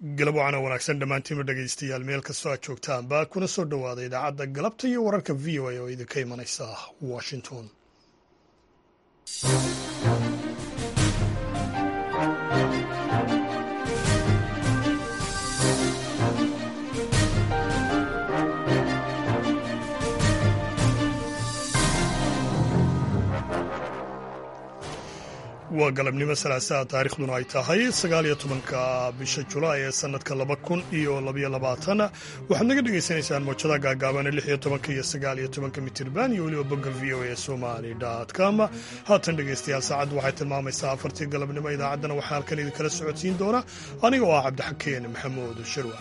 galab wacana wanaagsan dhammaantiinba dhegaystayaal meel kastoo aad joogtaanba kuna soo dhowaada idaacadda galabta iyo wararka v o a oo idinka imanaysa washington waa galabnimo salaasaha taarikhduna ay tahay sagaaliyo tobanka bisha julaay ee sanadka laba kun iyo labaiyo labaatan waxaad naga dhagaysanaysaan moojada gaagaaban lix iyo tobanka iyo sagaaliyo tobanka mitirban iyo weliba bogga v o a somali com haatan dhegaystayaal saacaddu waxay tilmaamaysaa afartii galabnimo idaacaddana waxaa halkan idinkala socodsiin doona aniga oo ah cabdixakeen maxamuud shirwa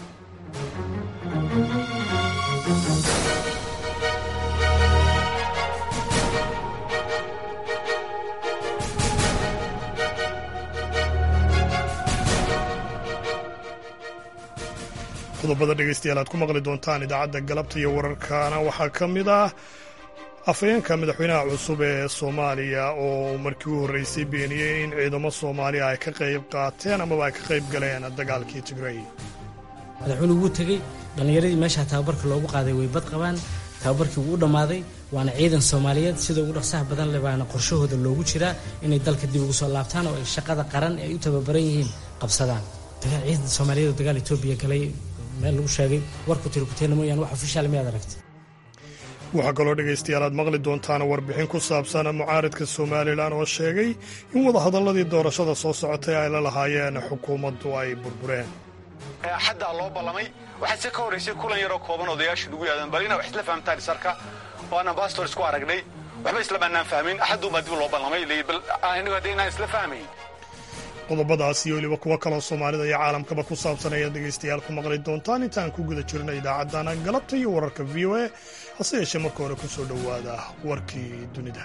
qodobada dhegaystayaal aad ku maqli doontaan idaacadda galabta iyo wararkana waxaa ka mid ah afhayeenka madaxweynaha cusub ee soomaaliya oo markii u horreysay beeniyey in ciidamo soomaaliya ay ka qayb qaateen amaba ay ka qayb galeen dagaalkii tigrey madaxweynuhu wuu tegey dhallinyaradii meeshaa tababarka loogu qaaday way bad qabaan tababarkii wuu u dhammaaday waana ciidan soomaaliyeed sida ugu dhaqsaha badan leh baana qorshahooda loogu jiraa inay dalka dib ugu soo laabtaan oo ay shaqada qaran ee ay u tababaran yihiin qabsadaan ciidan soomaaliyeed oo dagaal etoobiya galay meel lagu sheegay warku tirikuteena mooyaan wax ofishaal miyaad aragtay waxaa kaloo dhegaystayaal aad maqli doontaan warbixin ku saabsan mucaaridka somalilan oo sheegay in wadahadalladii doorashada soo socotay ay la lahaayeen xukuumaddu ay burbureen xaddaa loo ballamay waxaa se ka horraysay kulan yaroo kooban odayaashu nagu yaadan bal inaa wax isla fahamtaan isarka oo aan ambastor isku aragnay waxba islamaanaan fahmin axadduunbaa dib loo ballamay bal anigu hadda inaan isla fahmayn qodobadaas iyo weliba kuwo kaloo soomaalida iyo caalamkaba ku saabsan ayaad dhegaystayaal ku maqli doontaan intaan ku guda jirna idaacaddana galabta iyo wararka v o a hase yeeshee marka hore ku soo dhowaada warkii dunida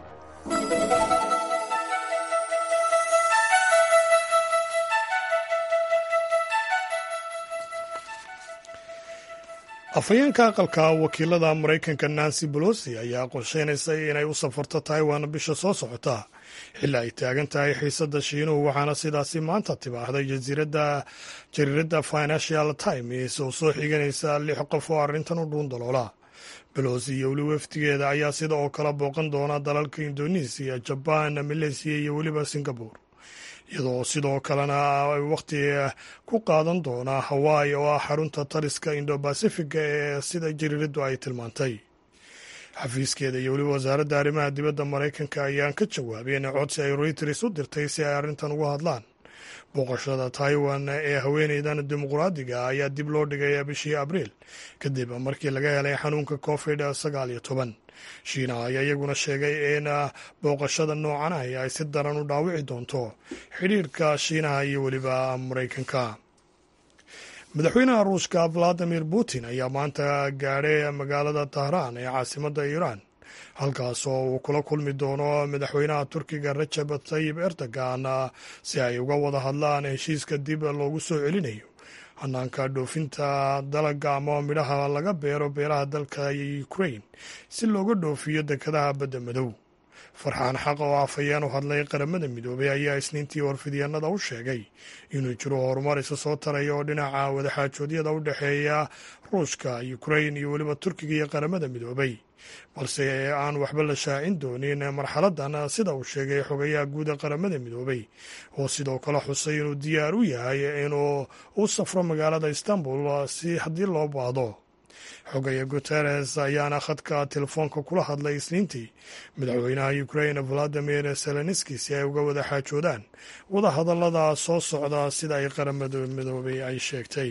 afhayeenka aqalka wakiilada maraykanka nancy bolosi ayaa qorsheynaysay inay u safarto taiwan bisha soo socota xilli ay taagan tahay xiisadda shiinuhu waxaana sidaasi maanta tibaaxday jariiradda financial times oo soo xiganaysa lix qof oo arrintan u dhuun daloola belosi iyo weli wafdigeeda ayaa sida oo kale booqan doona dalalka indonesiya jabaan maleysiya iyo weliba singabore iyadoo sidoo kalena ay wakhti ku qaadan doonaa hawaii oo ah xarunta taliska indo-bacifiga ee sida jariiraddu ay tilmaantay xafiiskeeda iyo weliba wasaaradda arrimaha dibadda maraykanka ayaan ka jawaabeen codsi ay reuters u dirtay si ay arrintan uga hadlaan booqashada taiwan ee haweeneydan dimuqraadiga ayaa dib loo dhigay bishii abriil kadib markii laga helay xanuunka covid sagaal iyo toban shiinaha ayaa iyaguna sheegay in booqashada noocan ah ay si daran u dhaawici doonto xidhiirka shiinaha iyo weliba maraykanka madaxweynaha ruushka valadimir putin ayaa maanta gaadhay magaalada tahraan ee caasimadda iiraan halkaas oo uu kula kulmi doono madaxweynaha turkiga rajab tayib erdogan si ay uga wada hadlaan heshiiska dib loogu soo celinayo hanaanka dhoofinta dalaga ama midhaha laga beero beeraha dalka ukrain si looga dhoofiyo dekadaha badda madow farxaan xaq oo afhayeen u hadlay qaramada midoobay ayaa isniintii warfidyaenada u sheegay inuu jiro horumar isa soo taraya oo dhinaca wadaxaajoodyada u dhexeeya ruushka ukrain iyo weliba turkiga iyo qaramada midoobay balse aan waxba la shaacin doonin marxaladan sida uu sheegay xogayaha guuda qaramada midoobay oo sidoo kale xusay inuu diyaar u yahay inuu u safro magaalada istanbul si haddii loo baahdo xogaya guteres ayaana khadka telefoonka kula hadlay isniintii madaxweynaha ukrain valadimir zelenski si ay uga wada xaajoodaan wadahadallada soo socda sida ay qaramada midoobay ay sheegtay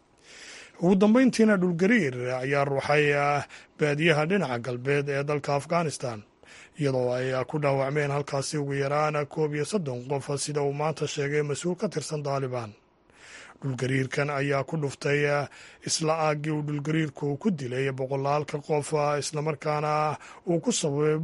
ugu dambeyntiina dhulgariir ayaa ruuxay baadiyaha dhinaca galbeed ee dalka afghanistan iyadoo ay ku dhaawacmeen halkaasi ugu yaraan koob iyo soddon qof sida uu maanta sheegay mas-uul ka tirsan daalibaan dhulgariirkan ayaa ku dhuftay isla aaggii uu dhulgariirku ku dilay boqolaalka qof islamarkaana uu ku sababay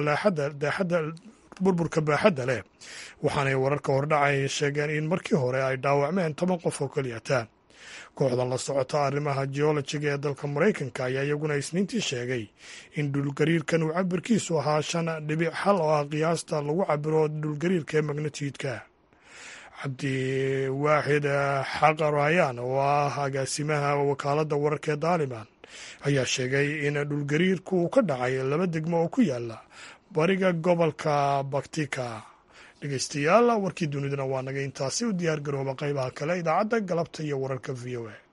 burburka baaxadda leh waxaanay wararka hordhacay sheegeen in markii hore ay dhaawacmeen toban qof oo keliyata kooxda la socota arrimaha geolojiga ee dalka maraykanka ayaa iyaguna isniintii sheegay in dhulgariirkan uu cabirkiisu ahaa shan dhibic xal oo ah qiyaasta lagu cabiro dhulgariirka ee magnatiidka cabdiwaaxid xaqarayaan oo ah agaasimaha wakaaladda wararka ee daaliban ayaa sheegay in dhulgariirku uu ka dhacay laba degmo oo ku yaala bariga gobolka baktika dhegeystayaal warkii dunidana waa naga intaasi u diyaar garooba qaybaha kale idaacadda galabta iyo wararka v o a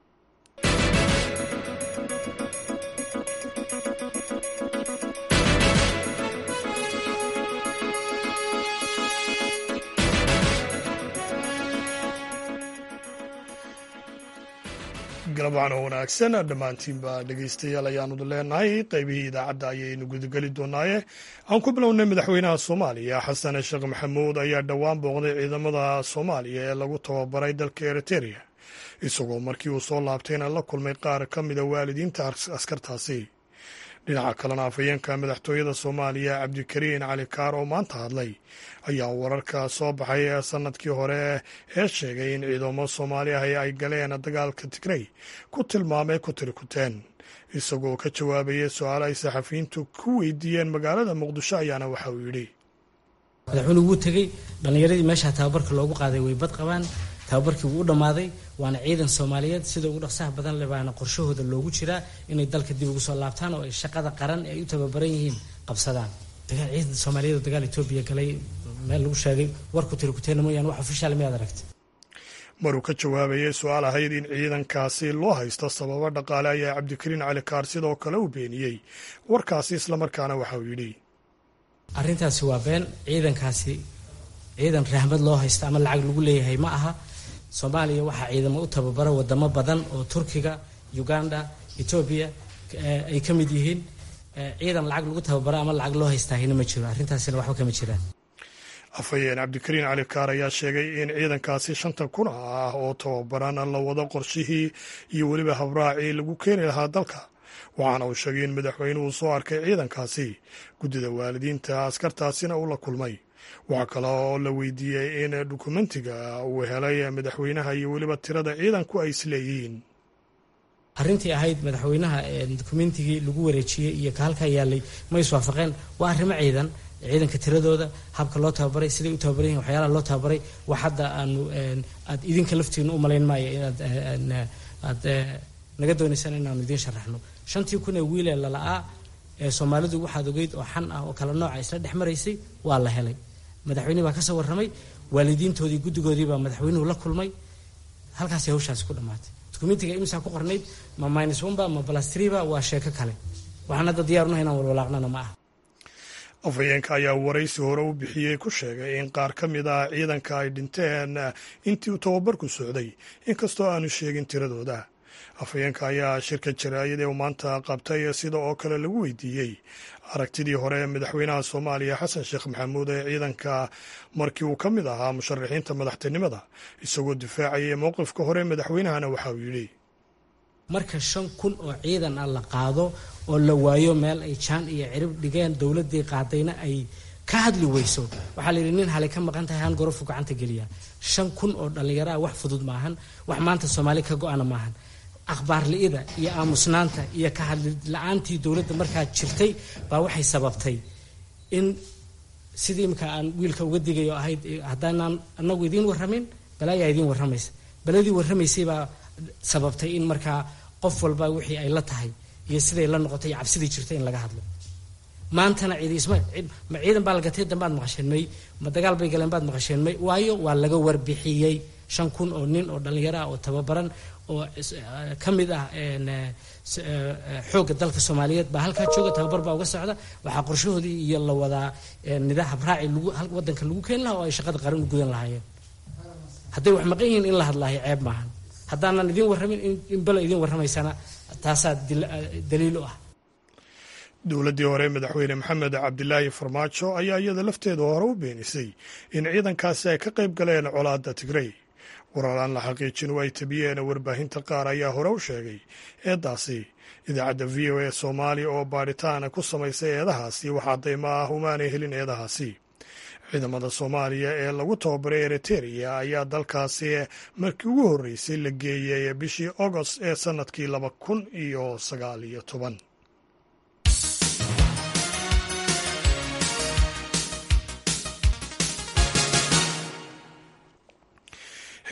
galabaan oo wanaagsan dhammaantiinba dhegeystayaal ayaanu leenahay qaybihii idaacadda ayaynu gudageli doonaaye aan ku bilownay madaxweynaha soomaaliya xasan sheekh maxamuud ayaa dhowaan booqday ciidamada soomaaliya ee lagu tababaray dalka eriteria isagoo markii uu soo laabtayna la kulmay qaar ka mida waalidiinta askartaasi dhinaca kalena afhayeenka madaxtooyada soomaaliya cabdikariin cali kaar oo maanta hadlay ayaa wararka soo baxay ee sanadkii hore ee sheegay in ciidamo soomaali ah ay galeen dagaalka tigrey ku tilmaamay ku tirikuteen isagoo ka jawaabayay su-aalo ay saxafiyiintu ku weydiiyeen magaalada muqdisho ayaana waxa uu yidhi madaxweyne wuu tegey dhallinyaradii meesha tababarka loogu qaaday way bad qabaan tababarkii wuu u dhammaaday waana ciidan soomaaliyeed sida ugu dhaqsaha badan le baana qorshahooda loogu jiraa inay dalka dib ugu soo laabtaan oo ay shaqada qaran ee ay u tababaran yihiin qabsadaan ciidan soomaaliyeed oo dagaal etoobiya galay meel lagu sheegay warku tirikuteena mooyaane wax ofishaal miyaad aragtay maruu ka jawaabayay su-aal ahayd in ciidankaasi loo haysto sababo dhaqaale ayaa cabdikariin cali kaar sidoo kale u beeniyey warkaasi islamarkaana waxa uu yidhi arrintaasi waa been ciidankaasi ciidan rahmad loo haysta ama lacag lagu leeyahay ma aha soomaaliya waxaa ciidamo u tababara wadamo badan oo turkiga uganda etoobiya ay ka mid yihiin ciidan lacag lagu tababara ama lacag loo haystaahina ma jiro arrintaasina waxba kama jiraan afhayeen cabdikariin cali kaar ayaa sheegay in ciidankaasi shanta kun ah oo tababaran la wado qorshihii iyo weliba habraacii lagu keeni lahaa dalka waxaana uu sheegay in madaxweynuhu soo arkay ciidankaasi guddida waalidiinta askartaasina uu la kulmay waxaa kale oo la weydiiyey in dukumentiga uu helay madaxweynaha iyo weliba tirada ciidanku ay isleeyihiin arrintii ahayd madaxweynaha dukumentigii lagu wareejiyey iyo ka halkaa yaalay ma iswaafaqeen waa arrimo ciidan ciidanka tiradooda habka loo tababaray siday u tababaran yihin waxyaalaha loo tababaray wax hadda aanu aad idinka laftiina u malayn maayo inaad aad naga doonaysaan inaanu idiin sharaxno shantii kun ee wiilee lala'aa ee soomaalidu waxaad ogeyd oo xan ah oo kala nooca isla dhex maraysay waa la helay madaxweynihi baa ka soo warramay waalidiintoodii guddigoodii baa madaxweynuhu la kulmay halkaasay hawshaasi ku dhammaatay dukumentiga imsaa ku qornayd ma minus oneba ma balastriba waa sheeko kale waxaan hadda diyaarunaha inaan walwalaaqnana ma aha afhayeenka ayaa waraysi hore u bixiyey ku sheegay in qaar ka mid ah ciidanka ay dhinteen intii uu tababarku socday inkastoo aanu sheegin tiradooda afhayeenka ayaa shirka jaraa'id ee uu maanta qabtay sida oo kale lagu weydiiyey aragtidii hore ee madaxweynaha soomaaliya xasan sheekh maxamuud ee ciidanka markii uu ka mid ahaa musharaxiinta madaxtinimada isagoo difaacayay mowqifka hore madaxweynahana waxa uu yidhi marka shan kun oo ciidan ah la qaado oo la waayo meel ay jaan iyo cirib dhigeen dowladdii qaadayna ay ka hadli weyso waxaa la yidhi nin halay ka maqan tahay han gorofu gacanta geliya shan kun oo dhallinyaro ah wax fudud maahan wax maanta soomaali ka go-ana maahan akhbaar li-ida iyo aamusnaanta iyo ka hadli la-aantii dowladda markaa jirtay baa waxay sababtay in sidii imika aan wiilka uga digayo ahayd haddaanaan anagu idiin warramin balaayaa idiin warramaysa baladii warramaysay baa sababtay in markaa qof walba wixii ay la tahay iyo siday la noqotay iyo cabsidii jirtay in laga hadlo maantana cidi isma ma ciidan baa la gatay dambaad maqasheen may ma dagaal bay galeen baad maqasheen may waayo waa laga warbixiyey shan kun oo nin oo dhallinyaro ah oo tababaran oo ka mid ah xoogga dalka soomaaliyeed baa halkaa jooga tababar baa uga socda waxaa qorshahoodii iyo la wadaa nidaa habraaci lagu wadanka lagu keeni lahaa oo ay shaqada qaran u gudan lahaayeen hadday wax maqan yihiin in la hadlaayo ceeb maahan haddaanan idiin warramin in belo idiin warramaysana taasaa daliil u ah dowladdii hore madaxweyne maxamed cabdilaahi farmaajo ayaa iyada lafteeda hore u beenisay in ciidankaasi ay ka qayb galeen colaadda tigrey warar aan la xaqiijin oo ay tabiyeen warbaahinta qaar ayaa hore u sheegay eedaasi idaacadda v o a soomaaliya oo baadhitaan ku samaysay eedahaasi wax caddaymo ah umaanay helin eedahaasi ciidamada soomaaliya ee lagu tababaray eriteria ayaa dalkaasi markii ugu horreysay la geeyey bishii agost ee sannadkii laba kun iyo sagaal iyo toban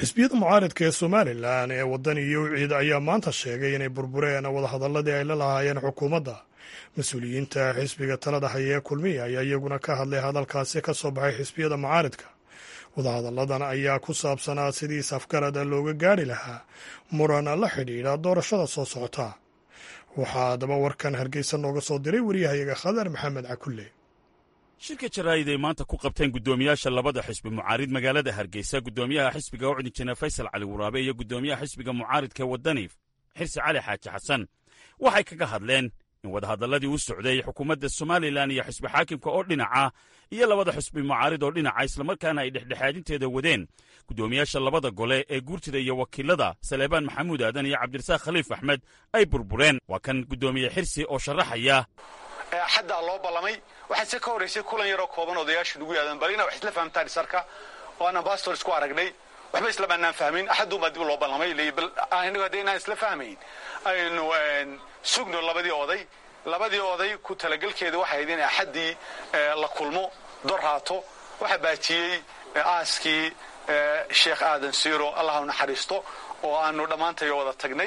xisbiyada mucaaridka ee somalilan ee waddan iyo wiciid ayaa maanta sheegay inay burbureen wadahadalladii ay la lahaayeen xukuumadda mas-uuliyiinta xisbiga talada haya ee kulmiya ayaa iyaguna ka hadlay hadalkaasi ka soo baxay xisbiyada mucaaridka wadahadalladan ayaa ku saabsanaa sidii isafgarada looga gaari lahaa muran la xidhiidha doorashada soo socota waxaa haddaba warkan hargeysa nooga soo diray waryahayaga khadar maxamed cakulle shirka jaraa'id ay maanta ku qabteen guddoomiyaasha labada xisbi mucaarid magaalada hargeysa guddoomiyaha xisbiga ucdi jene faysal cali waraabe iyo guddoomiyaha xisbiga mucaaridka wadaniif xirsi cali xaaji xasan waxay kaga hadleen in wadahadalladii u socday xukuumadda somalilan iyo xisbi xaakimka oo dhinaca iyo labada xisbi mucaarid oo dhinaca islamarkaana ay dhexdhexaadinteeda wadeen guddoomiyaasha labada gole ee guurtida iyo wakiilada saleebaan maxamuud aadan iyo cabdirasaaq khaliif axmed ay burbureen waa kan guddoomiye xirsi oo sharaxaya xaddaa loo ballamay waxaa se ka horraysay kulan yaroo kooban odayaashu nugu yaadan bal ina wax isla fahamtaan isarka oo aan ambastor isku aragnay waxba islamaanaan fahmin axadduunbaa dib loo ballamay bal inagu hadda inaan isla fahmayn aynu sugno labadii oday labadii oday ku talagelkeeda waxay ahayd in axaddii la kulmo dor haato waxaa baajiyey aaskii sheekh aadan siiro allah u naxariisto oo aanu dhammaantayo wada tagnay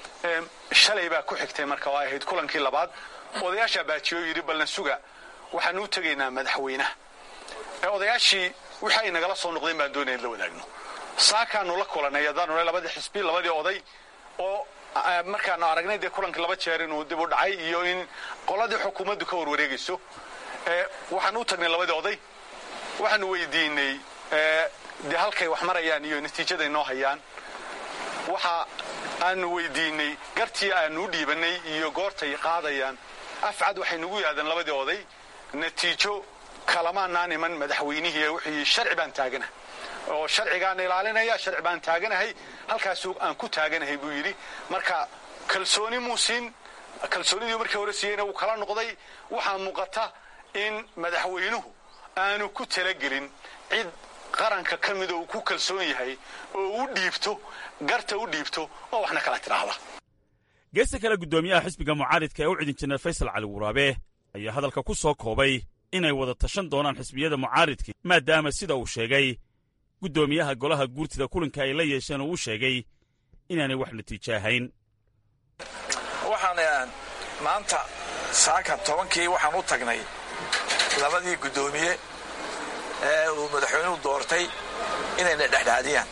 shalay baa ku xigtay marka oo ay ahayd kulankii labaad odayaashaa baajiyo yidhi balna suga waxaanu u tegaynaa madaxweynaha odayaashii wixii ay nagala soo noqdeen baan doonaya in la wadaagno saakaanu la kulanay haddaanu labadii xisbi labadii oday oo markaanu aragnay dee kulankii laba jeer inuu dib u dhacay iyo in qoladii xukuumaddu ka warwareegayso waxaanu u tagnay labadii oday waxaanu weydiinay dee halkay wax marayaan iyo natiijaday noo hayaan waxa aanu weydiinay gartii aanu u dhiibanay iyo goortay qaadayaan afcad waxay nagu yidhahdeen labadii oday natiijo kalamaanaan iman madaxweynihii wixii sharci baan taaganahay oo sharcigaan ilaalinaya sharci baan taaganahay halkaasu aan ku taaganahay buu yidhi marka kalsooni muu siin kalsoonidii markii hore siiyeyna wuu kala noqday waxaa muuqata in madaxweynuhu aanu ku talagelin cid qaranka ka mida uu ku kalsoon yahay oo u dhiibto garta u dhiibto oo waxna kala tidhaahda geesta kale guddoomiyaha xisbiga mucaaridka ee u cidin jineer faysal cali waraabe ayaa hadalka ku soo koobay inay wada tashan doonaan xisbiyada mucaaridkii maadaama sida uu sheegay guddoomiyaha golaha guurtida kulanka ay la yeesheen oo uu sheegay inaanay wax natiijo ahayn waxaan maanta saaka tobankii waxaan u tagnay labadii guddoomiye ee uu madaxweynuhu doortay inayna dhexdhexaadiyaan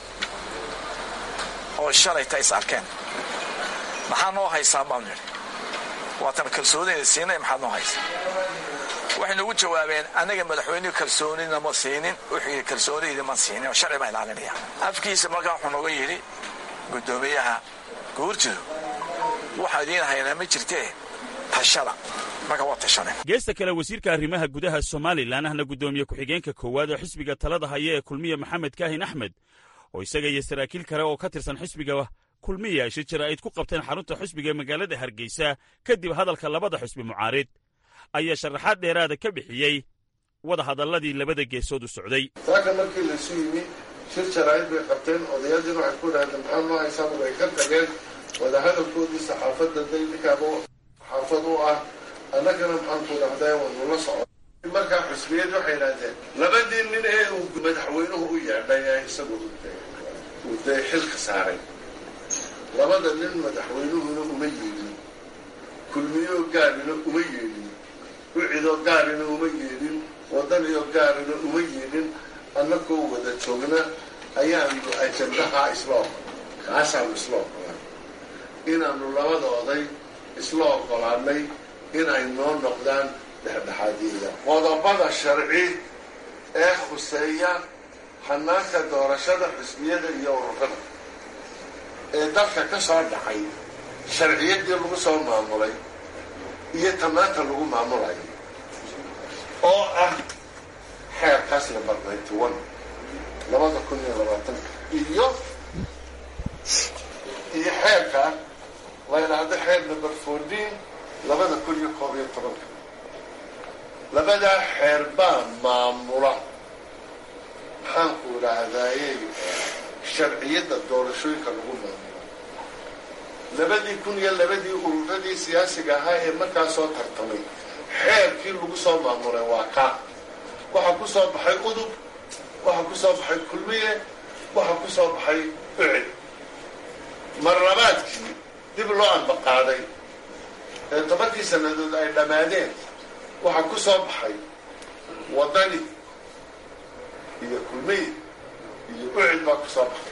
oo shalayta is arkeen maxaa noo haysaa baanu nidhi waatan kalsoonina siinay maxaad noo haysaa waxay nagu jawaabeen annaga madaxweynuhu kalsoonina ma siinin wixii kalsoonidii ma siinin oo sharci baa ilaalinaya afkiisa markaa wuxuu nooga yidhi guddoomiyaha guurtidu waxaa idiin haynaa ma jirtee tashada marka waa tashane geesta kale wasiirka arrimaha gudaha somalilan ahna guddoomiye ku-xigeenka koowaad oo xisbiga talada haya ee kulmiya maxamed kaahin axmed oo isaga iyo saraakiil kale oo ka tirsan xisbiga kulmiya ay shijaraa'id ku qabteen xarunta xisbiga ee magaalada hargeysa kadib hadalka labada xisbi mucaarid ayaa sharaxaad dheeraada ka bixiyey wada hadalladii labada geesood u socday saaka markii laysu yimi shir jaraa'id bay qabteen odayaadiina waxay ku dhahdeen maxaa noo haysaan way ka tageen wadahadalkoodii saxaafadda daydinkaaba xaafad u ah annagana maxaan ku dhahdaa wanu la soco markaa xusbiyad waxay idhahdeen labadii nin ee uu madaxweynuhu u yeedhay ee isagu uu dee xilka saaray labada nin madaxweynuhuna uma yeedhin kulmiyoo gaarina uma yeedhin ucidoo gaarina uma yeedhin wadaniyo gaarina uma yeedhin annagoo wada joogna ayaanu ajandahaa isla oqol kaasaanu isla oqolaan inaanu labada oday isla oqolaanay inay noo noqdaan dhexdhexaadiyada qodobada sharci ee khuseeya hanaanka doorashada xusbiyada iyo ururada ee dalka ka soo dhacay sharciyadii lagu soo maamulay iyo tamaanta lagu maamulayo oo ah xeerkaas number ninety one labada kun iyo labaatanka iyo iyo xeerka la yidhaahdo xeer number fourteen labada kun iyo koob iyo tobanka labadaa xeer baa maamula maxaanku idhaahdaaye sharciyadda doorashooyinka lagu maamulo labadii kun iyo labadii ururadii siyaasiga ahaa ee markaa soo tartamay xeerkii lagu soo maamulay waa kaa waxaa ku soo baxay udub waxaa ku soo baxay kulmiye waxaa ku soo baxay ucid marlabaadkii dib loo anbaqaaday ee tobankii sannadood ay dhammaadeen waxaa ku soo baxay waddani iyo kulmiy iyo ucid baa ku soo baxay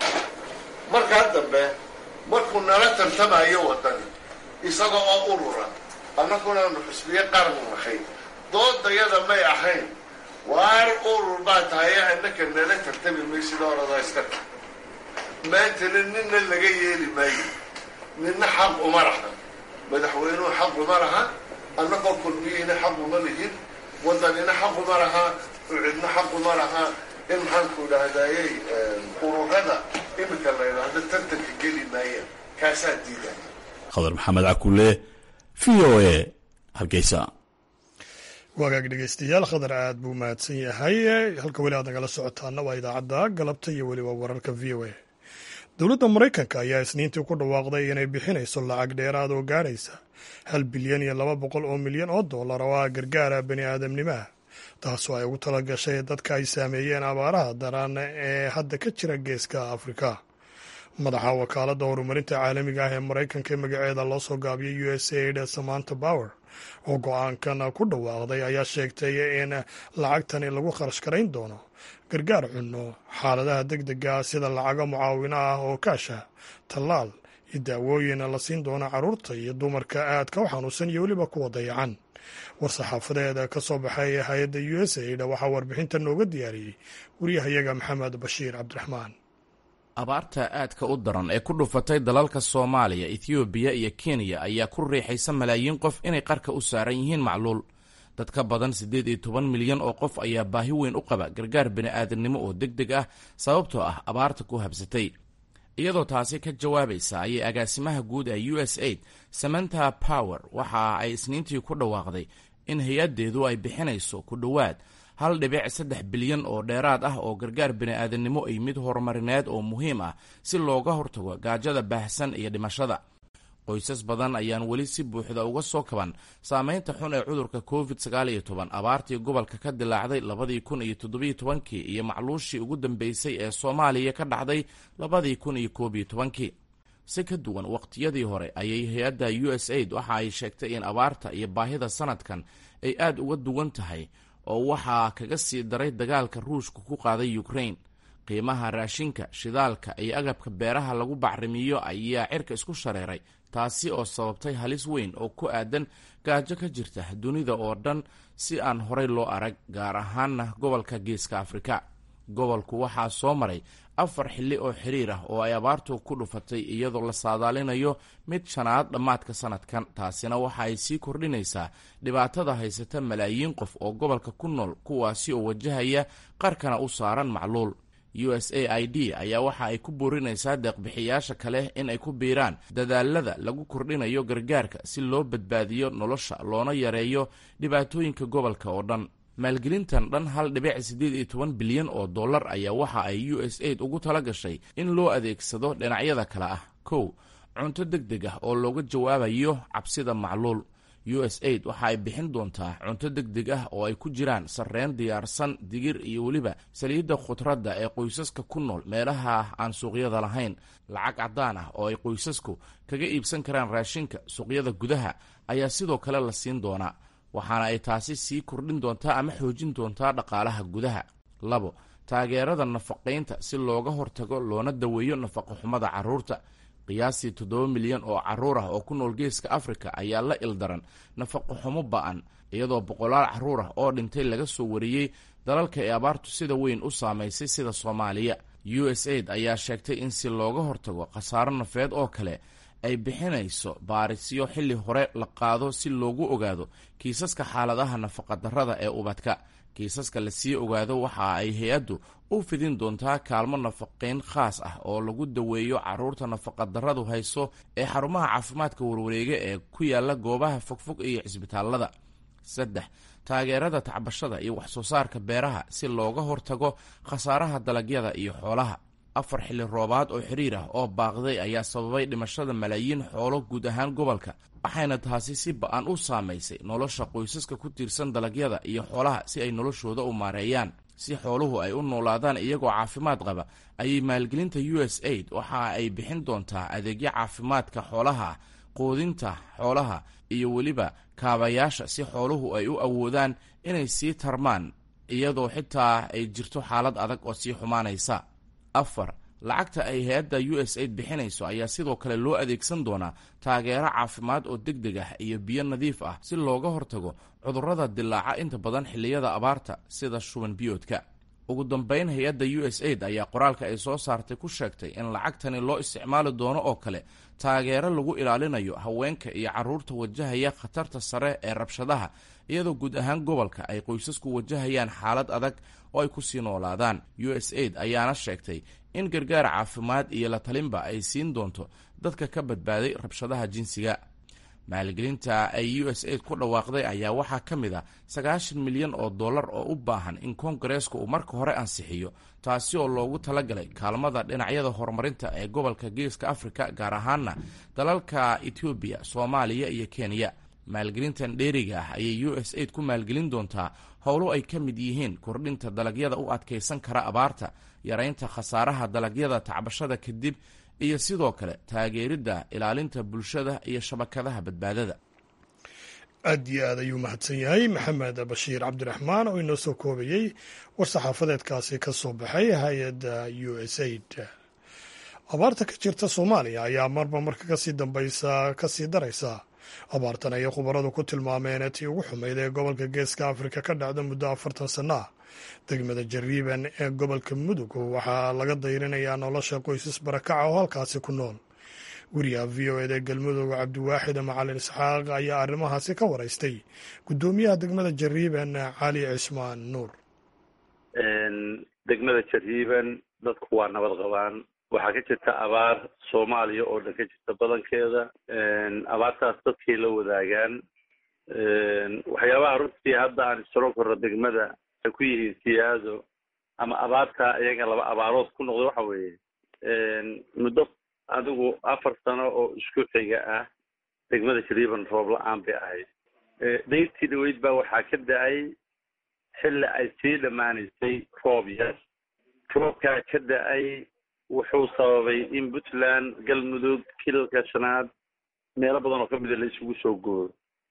markaa dambe markuu nala tartamayo waddani isaga oo urura annagunaanu xusbiye qaran nahay doodayada may ahayn waar urur baa tahay annaka nala tartami maysid orada iska ta maantana ninna laga yeeli maayo ninna xaq uma laha madaxweynuhu xaq uma laha annagoo kulmiyihina xaq uma lihin waddanina xaq uma laha ucidna xaq uma laha in maxaanku idhaahdayey ururada iminka la idhaahdo tartanka geli maayaan kaasaa diidan khadar maxamed cakuule v o a hargeysa wagaag dhegeystayaal khadar aad buu mahadsan yahay halka weli aad nagala socotaana waa idaacadda galabta iyo weliba wararka v o a dowladda maraykanka ayaa isniintii ku dhawaaqday inay bixinayso lacag dheeraad oo gaadhaysa hal bilyan iyo laba boqol oo milyan oo dollar oo ah gargaara bani aadamnimaha taasoo ay ugu tala gashay dadka ay saameeyeen abaaraha daran ee hadda ka jira geeska afrika madaxa wakaaladda horumarinta caalamiga ah ee maraykanka ee magaceeda loo soo gaabiyay u s aid samanta power oo go-aankan ku dhawaaqday ayaa sheegtay in lacagtani lagu kharash garayn doono gargaar cunno xaaladaha deg dega sida lacago mucaawino ah oo kaasha tallaal iyo daawooyin la siin doono carruurta iyo dumarka aadka u xanuunsan iyo weliba kuwa dayacan war-saxaafadeeda ka soo baxay hay-adda u s aid waxaa warbixinta nooga diyaariyey wariyahayaga maxamed bashiir cabdiraxmaan abaarta aadka u daran ee ku dhufatay dalalka soomaaliya ethoobiya iyo kenya ayaa ku riixaysa malaayiin qof inay qarka u saaran yihiin macluul dad ka badan siddeed iyo toban milyan oo qof ayaa baahi weyn u qaba gargaar bini'aadamnimo oo deg deg ah sababtoo ah abaarta ku habsatay iyadoo taasi ka jawaabaysa ayay agaasimaha guud ee u s aid samanta power waxa ay isniintii ku dhawaaqday in hay-addeedu ay bixinayso ku dhowaad hal dhibic saddex bilyan oo dheeraad ah oo gargaar bini'aadamnimo iyo mid horumarineed oo muhiim ah si looga hortago gaajada baahsan iyo dhimashada qoysas badan ayaan weli si buuxda uga soo kaban saameynta xun ee cudurka covid sagaal iyo toban abaartii gobolka ka dilaacday labadii kun iyo toddobiyo tobankii iyo macluushii ugu dambeysay ee soomaaliya ka dhacday labadii kun iyo koob iyo tobankii si ka duwan waqtiyadii hore ayay hay-adda u s aid waxa ay sheegtay in abaarta iyo baahida sanadkan ay aada uga duwan tahay oo waxaa kaga sii daray dagaalka ruushka ku qaaday ukrain qiimaha raashinka shidaalka iyo agabka beeraha lagu bacrimiyo ayaa cirka isku shareeray taasi oo sababtay halis weyn oo ku aadan gaajo ka jirta dunida oo dhan si aan horey loo arag gaar ahaanna gobolka geeska afrika gobolku waxaa soo maray afar xilli oo xiriir ah oo ay abaartu ku dhufatay iyadoo la saadaalinayo mid shanaad dhammaadka sanadkan taasina waxa ay sii kordhinaysaa dhibaatada haysata malaayiin qof oo gobolka ku nool kuwaasi oo wajahaya qarkana u saaran macluul u s a i d ayaa waxa ay ku boorinaysaa deeqbixiyaasha kale in ay ku biiraan dadaalada lagu kordhinayo gargaarka si loo badbaadiyo nolosha loona yareeyo dhibaatooyinka gobolka oo dhan maalgelintan dhan hal dhibic siddeed iyo toban bilyan oo dollar ayaa waxa ay u s aid ugu tala gashay in loo adeegsado dhinacyada kale ah kow cunto deg deg ah oo looga jawaabayo cabsida macluul u s aid waxa ay bixin doontaa cunto deg deg ah oo ay ku jiraan sarreen diyaarsan digir iyo weliba saliidda khudradda ee qoysaska ku nool meelaha aan suuqyada lahayn lacag caddaan ah oo ay qoysasku kaga iibsan karaan raashinka suuqyada gudaha ayaa sidoo kale la siin doonaa waxaana ay taasi sii kordhin doontaa ama xoojin doontaa dhaqaalaha gudaha labo taageerada nafaqaynta si looga hortago loona daweeyo nafaqoxumada carruurta qiyaastii toddoba milyan oo carruur ah oo ku nool geeska afrika ayaa la ildaran nafaqo xumo ba-an iyadoo boqolaal carruur ah oo dhintay laga soo wariyey dalalka ee abaartu sida weyn u saamaysay sida soomaaliya u s aid ayaa sheegtay in si looga hortago khasaaro nafeed oo kale ay bixinayso baarisyo xilli hore la qaado si loogu ogaado kiisaska xaaladaha nafaqadarrada ee ubadka kiisaska lasii ogaado waxa ay hay-addu u fidin doontaa kaalmo nafaqayn khaas ah oo lagu daweeyo carruurta nafaqadarradu hayso ee xarumaha caafimaadka warwareega ee ku yaala goobaha fogfog iyo cisbitaalada saddex taageerada tacbashada iyo waxsoo saarka beeraha si looga hortago khasaaraha dalagyada iyo xoolaha afar xilli roobaad oo xiriir ah oo baaqday ayaa sababay dhimashada malaayiin xoolo guud ahaan gobolka waxayna taasi si ba-an u saamaysay nolosha qoysaska ku tiirsan dalagyada iyo xoolaha si ay noloshooda u maareeyaan si xooluhu ay u noolaadaan iyagoo caafimaad qaba ayay maalgelinta u s aid waxa ay bixin doontaa adeegyo caafimaadka xoolaha quudinta xoolaha iyo weliba kaabayaasha si xooluhu ay u awoodaan inay sii tarmaan iyadoo xitaa ay jirto xaalad adag oo sii xumaanaysa afar lacagta ay hay-adda u s aid bixinayso ayaa sidoo kale loo adeegsan doonaa taageero caafimaad oo deg deg ah iyo biyo nadiif ah si looga hortago cudurrada dilaaca inta badan xilliyada abaarta sida shuban biyoodka ugu dambayn hay-adda u s aid ayaa qoraalka ay soo saartay ku sheegtay in lacagtani loo isticmaali doono oo kale taageero lagu ilaalinayo haweenka iyo carruurta wajahaya khatarta sare ee rabshadaha iyadoo guud ahaan gobolka ay qoysasku wajahayaan xaalad adag oo ay ku sii noolaadaan u s aid ayaana sheegtay in gargaar caafimaad iyo la talinba ay siin doonto dadka ka badbaaday rabshadaha jinsiga maalgelinta ay u s aid ku dhawaaqday ayaa waxaa ka mid a sagaashan milyan oo dollar oo u baahan in koongareeska uu marka hore ansixiyo taasi oo loogu talagalay kaalmada dhinacyada horumarinta ee gobolka geeska afrika gaar ahaana dalalka etoobiya soomaaliya iyo kenya maalgelintan dheeriga ah ayay u s aid ku maalgelin doontaa howlo ay ka mid yihiin kordhinta dalagyada u adkaysan kara abaarta yaraynta khasaaraha dalagyada tacbashada kadib iyo sidoo kale taageeridda ilaalinta bulshada iyo shabakadaha badbaadada aad iyo aad ayuu mahadsan yahay maxamed bashiir cabdiraxmaan oo inoo soo koobayey war-saxaafadeedkaasi ka soo baxay hay-adda u s aid abaarta ka jirta soomaaliya ayaa marba marka kasii dambaysa kasii daraysa abaartan ayay khubaradu ku tilmaameen tii ugu xumayd ee gobolka geeska afrika ka dhacda muddo afartan sanno ah degmada jariiban ee gobolka mudug waxaa laga dayrinayaa nolosha qoysas barakaca oo halkaasi ku nool weriyaha v o eda galmudug cabdiwaaxid macalin isxaaq ayaa arrimahaasi ka waraystay guddoomiyaha degmada jariiban cali cismaan nuur degmada jariiban dadku waa nabad qabaan waxaa ka jirta abaar soomaaliya oo dhan ka jirta badankeeda abaartaas dadkay la wadaagaan waxyaabaha runtii hadda aan isaro korno degmada ay ku yihiin siyaado ama abaarta iyaga laba abaarood ku noqda waxa weeye muddo adigu afar sano oo isku xiga ah degmada jariiban roob la-aan bay ahayd dayrtii dhaweyd baa waxaa ka da-ay xilli ay sii dhammaanaysay roob yar roobkaa ka da-ay wuxuu sababay in puntland galmudug kilalka shanaad meelo badan oo ka mida la isugu soo gooyo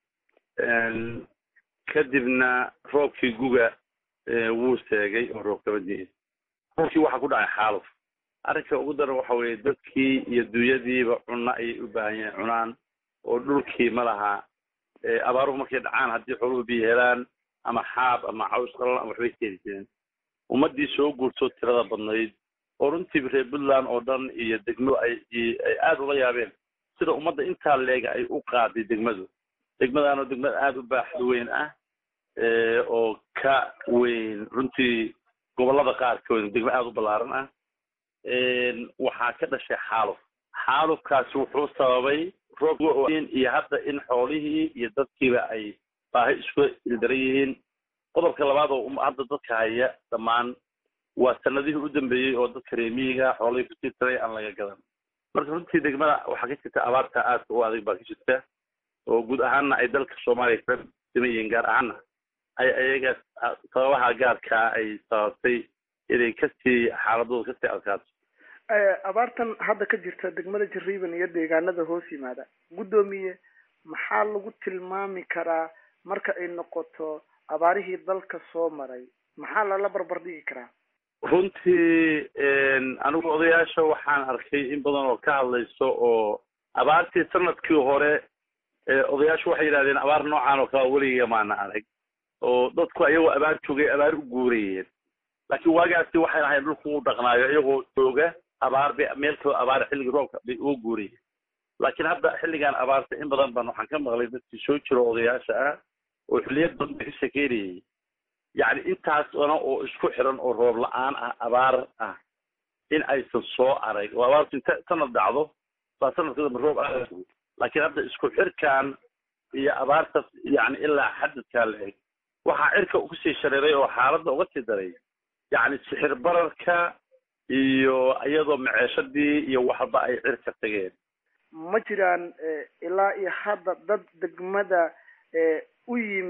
kadibna roobkii guga wuu seegay oo roob kama diin roobkii waxaa ku dhacay xaaluf arrinka ugu daran waxa weeye dadkii iyo dunyadiiba cunno ayay u baahan yahin cunaan oo dhulkii ma laha abaaruhu markay dhacaan haddii xooluhu biyo helaan ama xaab ama caws qalan ama waxbay keeni jireen ummaddii soo guurtoo tirada badnayd oo runtii reer puntland oo dhan iyo degmo ay ay aada ula yaabeen sida ummadda intaa leega ay u qaaday degmadu degmadaanoo degmada aada u baaxad weyn ah oo ka weyn runtii gobollada qaar ka weyn degmo aada u ballaaran ah waxaa ka dhashay xaaluf xaalufkaasi wuxuu sababay roob iyo hadda in xoolihii iyo dadkiiba ay baahi isku ildaran yihiin qodobka labaad oo hadda dadka haya dhammaan waa sanadihii u dambeeyey oo dadka reemiyiga xoolihii kusii tiray aan laga gadan marka runtii degmada waxaa ka jirta abaarta aadka u adag baa ka jirta oo guud ahaanna ay dalka soomaaliya ka siman yihiin gaar ahaanna ay ayaga sababaha gaarkaa ay sababtay inay kasii xaaladooda kasii adkaato abaartan hadda ka jirta degmada jariiban iyo deegaanada hoos yimaada guddoomiye maxaa lagu tilmaami karaa marka ay noqoto abaarihii dalka soo maray maxaa lala barbar dhigi karaa runtii anigu odayaasha waxaan arkay in badan oo ka hadlayso oo abaartii sanadkii hore odayaashu waxay yidhahdeen abaar noocan oo kale weligiga maana arag oo dadku ayagoo abaar joogay abaar u guurayeen laakiin waagaasi waxay lahayn dhulku u dhaqnaayo iyagoo jooga abaar bay meel kaloo abaar xilligii roobka bay uga guurayeen laakiin hadda xilligan abaarta in badan baan waxaan ka maqlay dadkii soo jiro odayaasha ah oo xilliyad badan bay ka shekeynayay yacni intaas dana oo isku xiran oo roob la-aan ah abaar ah in aysan soo arag oo abaartu inta sanad dhacdo baa sanadka dambe roob aada laakiin hadda isku xirkan iyo abaartas yacni ilaa xadadkaa la eg waxaa cirka kusii shareeray oo xaaladda uga sii daray yacni sixir bararka iyo iyadoo maceeshadii iyo waxba ay cirka tageen ma jiraan ilaa iyo hadda dad degmada u yimid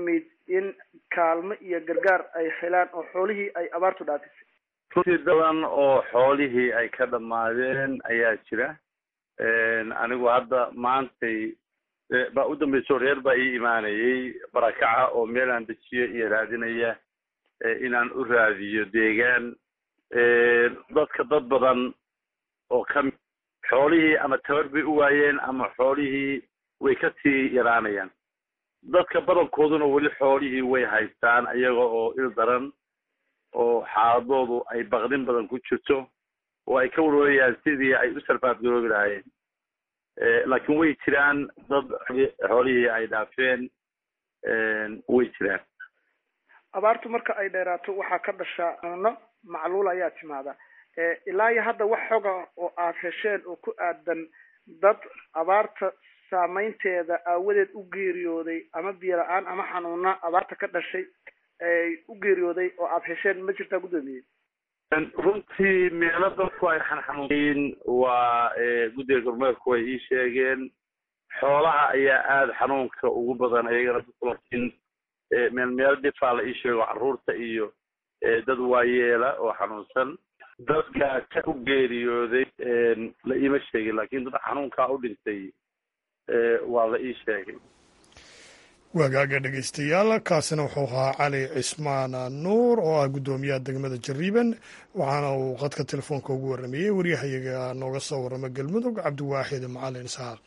in kaalmo iyo gargaar ay helaan oo xoolihii ay abaartu dhaafisay runtii dadan oo xoolihii ay ka dhammaadeen ayaa jira anigu hadda maantay baa u dambayso reer baa ii imaanayay barakaca oo meel aan dejiyo iyo raadinaya inaan u raadiyo deegaan dadka dad badan oo kami xoolihii ama tabar bay u waayeen ama xoolihii way ka sii yaraanayaan dadka badankooduna weli xoolihii way haystaan iyaga oo il daran oo xaaladoodu ay baqdin badan ku jirto oo ay ka warwarayaan sidii ay u sarfaafgaroobi lahaayeen laakiin way jiraan dad xoolihii ay dhaafeen way jiraan abaartu marka ay dheeraato waxaa ka dhashaa cuno macluul ayaa timaada ilaa iyo hadda wax xoga oo aad hesheen oo ku aadan dad abaarta saameynteeda aawadeed u geeriyooday ama biyo la-aan ama xanuuna abaarta ka dhashay ay u geeriyooday oo aad hesheen ma jirtaa guddoomiye runtii meelo dadku ay xanxanuunyiin waa guddiga gormeerku way ii sheegeen xoolaha ayaa aada xanuunka ugu badan ayagana dadku laakiin meel meel dhifaa la ii sheego carruurta iyo dad waayeela oo xanuunsan dadka ka u geeriyooday la iima sheegin laakiin dad xanuunkaa u dhintay waa la ii sheegay waagaaga dhegaystayaal kaasina wuxuu ahaa cali cismaan nuur oo ah guddoomiyaha degmada jariiban waxaana uu qadka telefoonka ugu warramayey waryahayaga nooga soo warrama galmudug cabdiwaaxid macalin isxaaq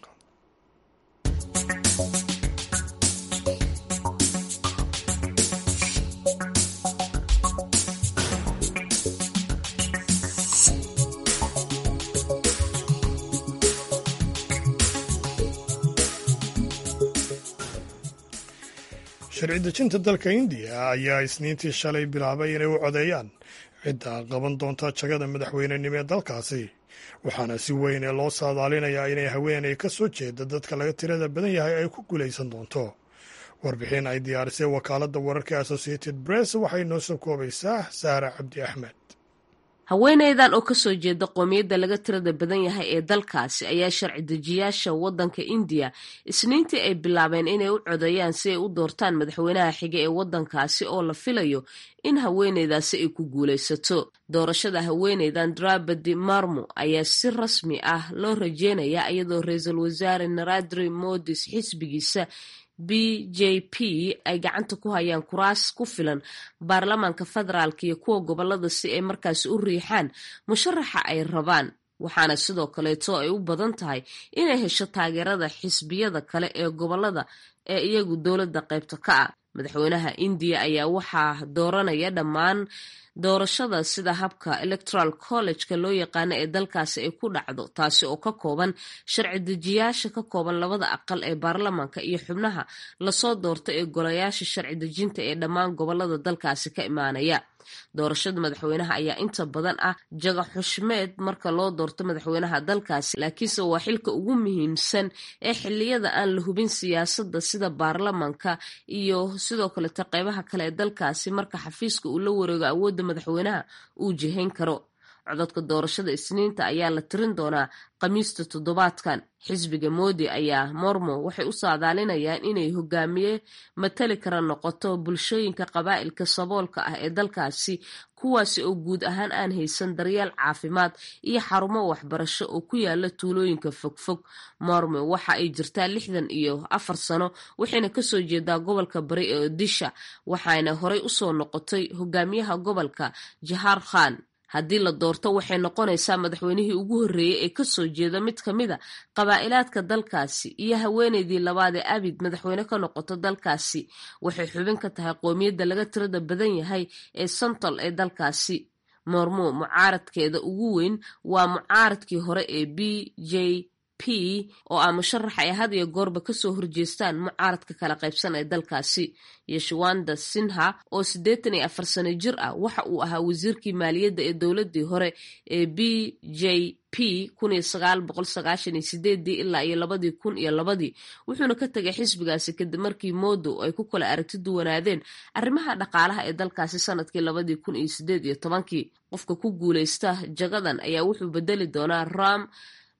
sharci dejinta dalka indiya ayaa isniintii shalay bilaabay inay u codeeyaan cidda qaban doonta jagada madaxweynenimo ee dalkaasi waxaana si weyn ee loo saadaalinayaa inay haweeney ka soo jeeda dadka laga tirada badan yahay ay ku guulaysan doonto warbixin ay diyaarisay wakaaladda wararka associated press waxay noo soo koobaysaa saara cabdi axmed haweeneydan oo kasoo jeeda qoomiyadda laga tirada badan yahay ee dalkaasi ayaa sharci dejiyaasha waddanka indiya isniintii ay bilaabeen inay u codeeyaan si ay u doortaan madaxweynaha xige ee waddankaasi oo la filayo in haweeneydaasi ay ku guulaysato doorashada haweeneydan drabadi marmo ayaa si rasmi ah loo rajeynayaa iyadoo ra-iisul wasaare naradri modis xisbigiisa b j p ay gacanta ku hayaan kuraas ku filan baarlamaanka federaalka iyo kuwa gobolada si ay markaasi u riixaan musharaxa ay rabaan waxaana sidoo kaleeto ay u badan tahay inay hesho taageerada xisbiyada kale ee gobolada ee iyagu dowladda qaybta ka ah madaxweynaha indiya ayaa waxaa dooranaya dhammaan doorashada sida habka electoral college-ka loo yaqaano ee dalkaasi ay ku dhacdo taasi oo ka kooban sharci dejiyaasha ka kooban labada aqal ee baarlamaanka iyo xubnaha lasoo doorta ee golayaasha sharci dejinta ee dhammaan gobolada dalkaasi ka imaanaya doorashada madaxweynaha ayaa inta badan ah jaga xushmeed marka loo doorto madaxweynaha dalkaasi laakiinse waa xilka ugu muhiimsan ee xiliyada aan la hubin siyaasadda sida baarlamanka iyo sidoo kaleta qeybaha kale ee dalkaasi marka xafiiska uu la wareego awoodda madaxweynaha uu jihayn karo cododka doorashada isniinta ayaa la tirin doonaa khamiista toddobaadkan xisbiga moodi ayaa mormo waxay u saadaalinayaan inay hogaamiye matali kara noqoto bulshooyinka qabaa'ilka saboolka ah ee dalkaasi kuwaasi oo guud ahaan aan haysan daryeel caafimaad iyo xarumo waxbarasho oo ku yaala tuulooyinka fogfog mormo waxa ay jirtaa lixdan iyo afar sano waxayna kasoo jeedaa gobolka bari ee odisha waxaana horey usoo noqotay hogaamiyaha gobolka jahar khan haddii la doorto waxay noqonaysaa madaxweynihii ugu horreeyey ee kasoo jeeda mid ka mid a qabaa'ilaadka dalkaasi iyo haweeneydii labaad ee abid madaxweyne ka noqoto dalkaasi waxay xubin ka tahay qoomiyadda laga tirada badan yahay ee santol ee dalkaasi moormo mucaaradkeeda ugu weyn waa mucaaradkii hore ee b j p oo ah musharax ay had iyo goorba kasoo horjeestaan mucaaradka kala qaybsan ee dalkaasi yeshwanda sinha oo siddeetan iyo afar sano jir ah waxa uu ahaa wasiirkii maaliyadda ee dowladii hore ee b j p kun iyo sagaal boqol sagaashan iyo sideedii ilaa iyo labadii kun iyo labadii wuxuuna ka tegay xisbigaasi kadib markii modo ay ku kala aragti duwanaadeen arrimaha dhaqaalaha ee dalkaasi sanadkii labadii kun iyo sideed iyo tobankii qofka ku guuleysta jagadan ayaa wuxuu bedeli doonaa ram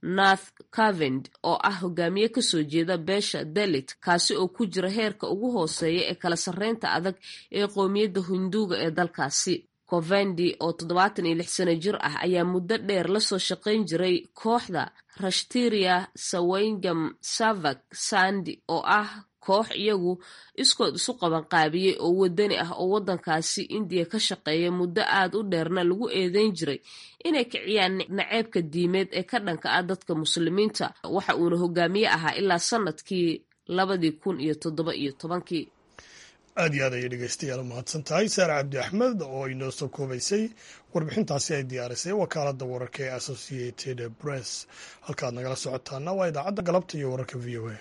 nath cavend oo ah hogaamiye kasoo jeeda beesha dalit kaasi oo ku jira heerka ugu hooseeya ee kala sarreynta adag ee qowmiyadda hinduuga ee dalkaasi covendi oo toddobaatan iyo lix sano jir ah ayaa muddo dheer lasoo shaqayn jiray kooxda rashtiria sawingam savak sandi oo ah koox iyagu iskood isu qabanqaabiyey oo wadani ah oo waddankaasi indiya ka shaqeeya muddo aad u dheerna lagu eedeyn jiray inay kiciyaan naceebka diimeed ee ka dhanka ah dadka muslimiinta waxa uuna hogaamiye ahaa ilaa sanadkii labadii kun iyo toddoba iyo tobankii aad iyo aad ayay dhegeystayaal u mahadsan tahay saare cabdi axmed oo inoo soo koobaysay warbixintaasi ay diyaarisay wakaaladda wararka ee associated press halkaad nagala socotaana waa idaacadda galabta iyo wararka v o a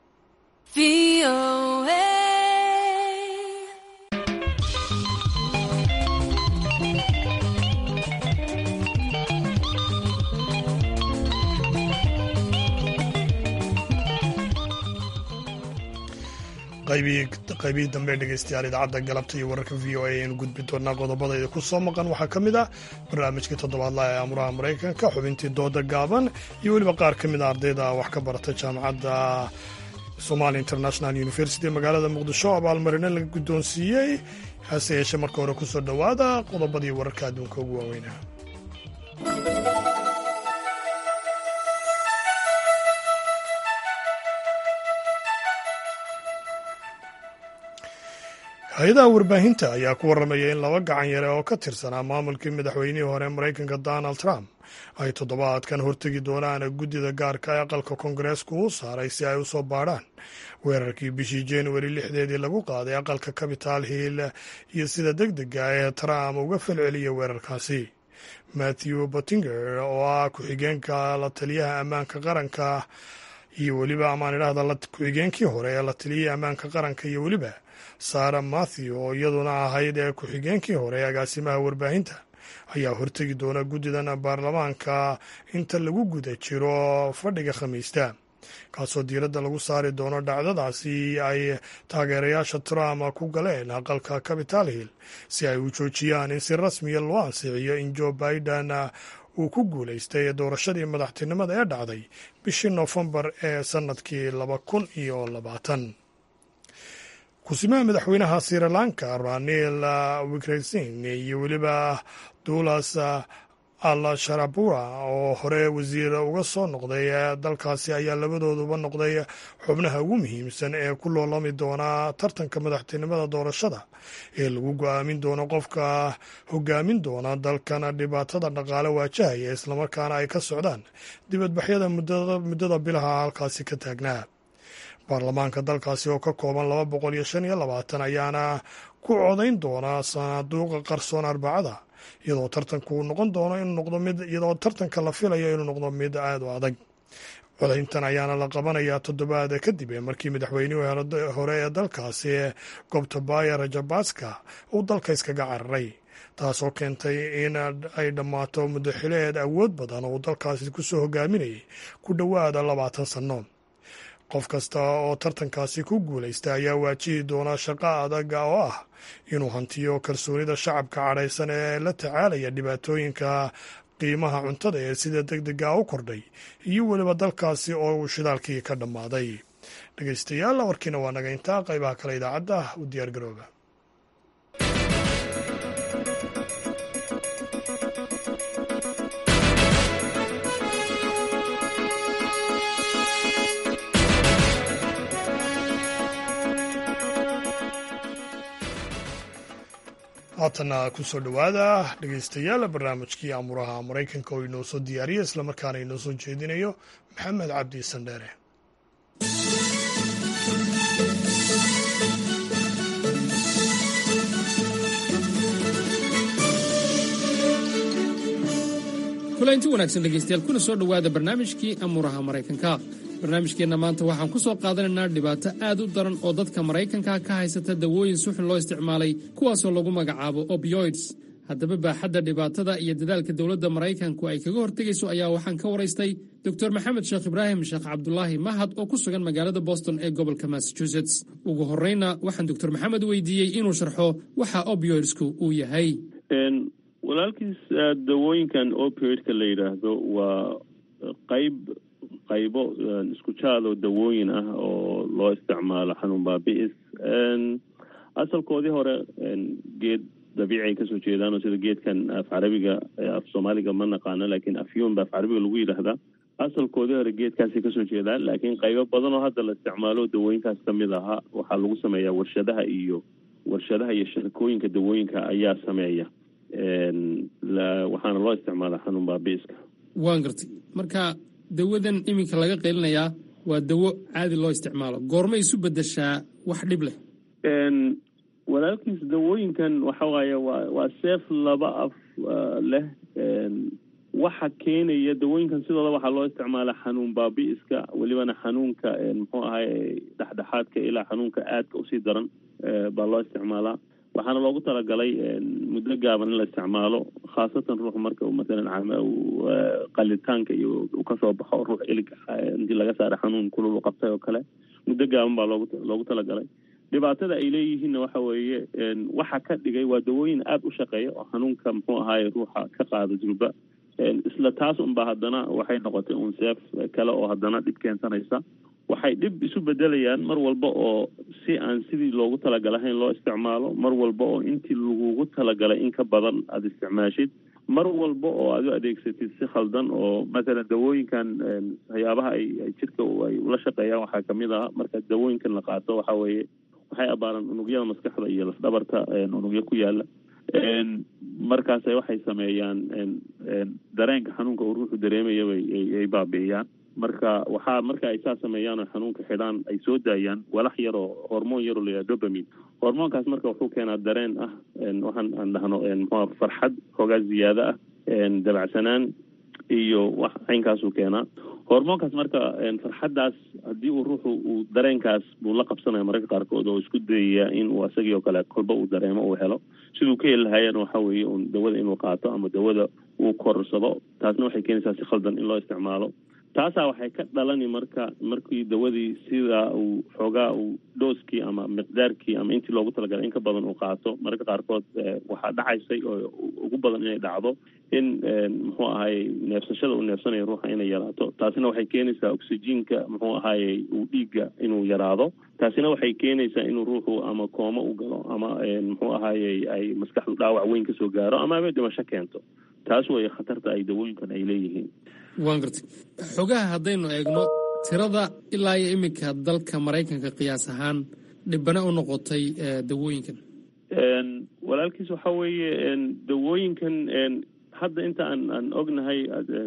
qaybihii dambe dhegeystayaal idaacadda galabta iyo wararka v o a ayaynu gudbi doonaa qodobadayda ku soo maqan waxaa ka mid ah barnaamijkii toddobaadlaha ee amuraha maraykanka xubintii dooda gaaban iyo weliba qaar ka mid a ardayda wax ka barata jaamacadda somali international university ee magaalada muqdisho abaalmarino laga guddoonsiiyey hase yeeshee marka hore kusoo dhowaada qodobadii wararka adduunka ugu waaweynaa hay-adaha warbaahinta ayaa ku warramaya in laba gacan yare oo ka tirsanaa maamulkii madaxweynihii hore maraykanka donald trump ay toddobaadkan hortegi doonaan guddida gaarka ee aqalka koongareesku u saaray si ay u soo baadhaan weerarkii bishii januari lixdeedii lagu qaaday aqalka capital hill iyo sida deg dega ee trump uga falceliyay weerarkaasi matthew bottinger oo ah ku-xigeenka la taliyaha ammaanka qaranka iyo weliba amaan idhahda ku-xigeenkii hore ee la taliyihii ammaanka qaranka iyo weliba sara matthew oo iyaduna ahayd ee ku-xigeenkii hore ee agaasimaha warbaahinta ayaa hortegi doona guddidan baarlamaanka inta lagu guda jiro fadhiga khamiista kaasoo diiradda lagu saari doono dhacdadaasi ay taageerayaasha trump ku galeen aqalka capital hill si ay u joojiyaan in si rasmiya loo ansixiyo in joe biden uu ku guulaystay doorashadii madaxtinimada ee dhacday bishii noofembar ee sannadkii laba kun iyo labaatan kusimaha madaxweynaha sri lanka ranil wicresin iyo weliba dulas al sharabura oo hore wasiir uga soo noqday dalkaasi ayaa labadooduba noqday xubnaha ugu muhiimsan ee ku loolami doona tartanka madaxtinimada doorashada ee lagu go-aamin doono qofka hogaamin doona dalkan dhibaatada dhaqaale waajahaya islamarkaana ay ka socdaan dibadbaxyada muddada bilaha halkaasi ka taagnaa baarlamaanka dalkaasi oo ka kooban laba boqol iyo shan iyo labaatan ayaana ku codayn doona sanaaduuqa qarsoon arbacada iyadoo tartanku noqon doono inuu noqdo mid iyadoo tartanka la filayo inuu noqdo mid aad u adag codayntan ayaana la qabanayaa toddobaad kadib markii madaxweynihii hore ee dalkaasi gobtabaya rajabaska uu dalka iskaga cararay taasoo keentay in ay dhammaato muddo xileed awood badan oo uu dalkaasi kusoo hogaaminayay ku dhowaada labaatan sanno qof kasta oo tartankaasi ku guulaysta ayaa waajihi doona shaqo adag oo ah inuu hantiyo kalsoonida shacabka cadhaysan ee la tacaalaya dhibaatooyinka qiimaha cuntada ee sida deg dega u kordhay iyo weliba dalkaasi oo uu shidaalkii ka dhammaaday dhegeystayaal warkiina waa naga intaa qaybaha kale idaacadda u diyaargarooba haatana kusoo dhowaada dhegeystayaal barnaamijkii amuraha maraykanka oo inoo soo diyaariya islamarkaana inoo soo jeedinayo maxamed cabdi sandheere kulanti wanaagsan dhegaystayaal kuna soo dhowaada barnaamijkii amuuraha maraykanka barnaamijkeenna maanta waxaan ku soo qaadanaynaa dhibaato aad u daran oo dadka maraykanka ka haysata dawooyin suxun loo isticmaalay kuwaasoo lagu magacaabo opioids haddaba baaxadda dhibaatada iyo dadaalka dowladda maraykanku ay kaga hortegayso ayaa waxaan ka waraystay dor maxamed sheekh ibraahim sheekh cabdulaahi mahad oo ku sugan magaalada boston ee gobolka massachusetts ugu horreyna waxaan doctor maxamed weydiiyey inuu sharxo waxa opioidsku uu yahay walaalkiis dawooyinkan opioidka la yidhaahdo waa qayb qaybo isku jaadoo dawooyin ah oo loo isticmaalo xanuun baabi'is asalkoodii hore geed dabiici ay kasoo jeedaan oo sida geedkan af carabiga af soomaaliga ma naqaano laakiin afyuun ba af carabiga lagu yidhaahdaa asalkoodii hore geedkaasay kasoo jeedaan laakiin qaybo badan oo hadda la isticmaalo dawooyinkaas kamid ahaa waxaa lagu sameeyaa warshadaha iyo warshadaha iyo shirkooyinka dawooyinka ayaa sameeya waxaana loo isticmaalaa xanuun baabiiska waan gartay marka dawadan iminka laga qeylinayaa waa dawo caadi loo isticmaalo goormay isu bedeshaa wax dhib leh walaalkiis dawooyinkan waxa waaye waa waa seef laba af leh waxa keenaya dawooyinkan sidooda waxaa loo isticmaala xanuun baabi'iska welibana xanuunka muxuu ahay dhexdhexaadka ilaa xanuunka aadka usii daran baa loo isticmaalaa waxaana loogu talagalay muddo gaaban in la isticmaalo khaasatan ruux marka uu masalan qalitaanka iyo uu kasoo baxo ruux ilig intii laga saaray xanuun kulul u qabtay oo kale muddo gaaban baa loogu loogu talagalay dhibaatada ay leeyihiinna waxa weeye waxa ka dhigay waa dawooyin aada u shaqeeya oo xanuunka muxuu ahaye ruuxa ka qaada julba isla taas unba haddana waxay noqotay un seef kale oo haddana dhib keensanaysa waxay dhib isu bedelayaan mar walba oo si aan sidii loogu talagalahayn loo isticmaalo mar walba oo intii lagugu talagalay in ka badan aada isticmaashid mar walba oo aad u adeegsatid si khaldan oo mathalan dawooyinkan waxyaabaha ay ay jidhka ay ula shaqeeyaan waxaa kamid ah marka dawooyinkan la qaato waxa weeye waxay abaaraan unugyada maskaxda iyo lafdhabarta unugyo ku yaala markaasay waxay sameeyaan dareenka xanuunka uu ruuxu dareemayaba ay baabi'iyaan marka waxaa marka ay saa sameeyaan oo xanuunka xidhaan ay soo daayaan walax yaroo hormoon yaroo la yidhaha dobamin hormoonkaas marka wuxuu keenaa dareen ah waxaan aan dhahno muxua farxad xoogaa ziyaado ah dabacsanaan iyo wax caynkaasuu keenaa hormoonkaas marka farxaddaas haddii uu ruuxu uu dareenkaas buu la qabsanaya mararka qaarkood oo isku dayaya in uu isagii oo kale kolba uu dareemo uu helo siduu ka heli lahaayana waxa weeye un dawada inuu qaato ama dawada uu korsado taasna waxay keenaysaa si khaldan in loo isticmaalo taasaa waxay ka dhalani marka markii dawadii sidaa uu xoogaa uu dhooskii ama miqdaarkii ama intii loogu talagalay in ka badan uu qaato mararka qaarkood waxaa dhacaysay oo ugu badan inay dhacdo in muxuu ahaye neefsashada uu neefsanayo ruuxa inay yaraato taasina waxay keenaysaa oxyjiinka muxuu ahaye uu dhiigga inuu yaraado taasina waxay keenaysaa inuu ruuxu ama koomo u galo ama muxuu ahaye ay maskaxdu dhaawac weyn kasoo gaaro ama ama dhimasho keento taas way khatarta ay dawooyinkan ay leeyihiin waan gartay xogaha haddaynu eegno tirada ilaa iyo iminka dalka maraykanka qiyaas ahaan dhibane u noqotay dawooyinkan walaalkiis waxa weeye dawooyinkan hadda inta aan aan ognahay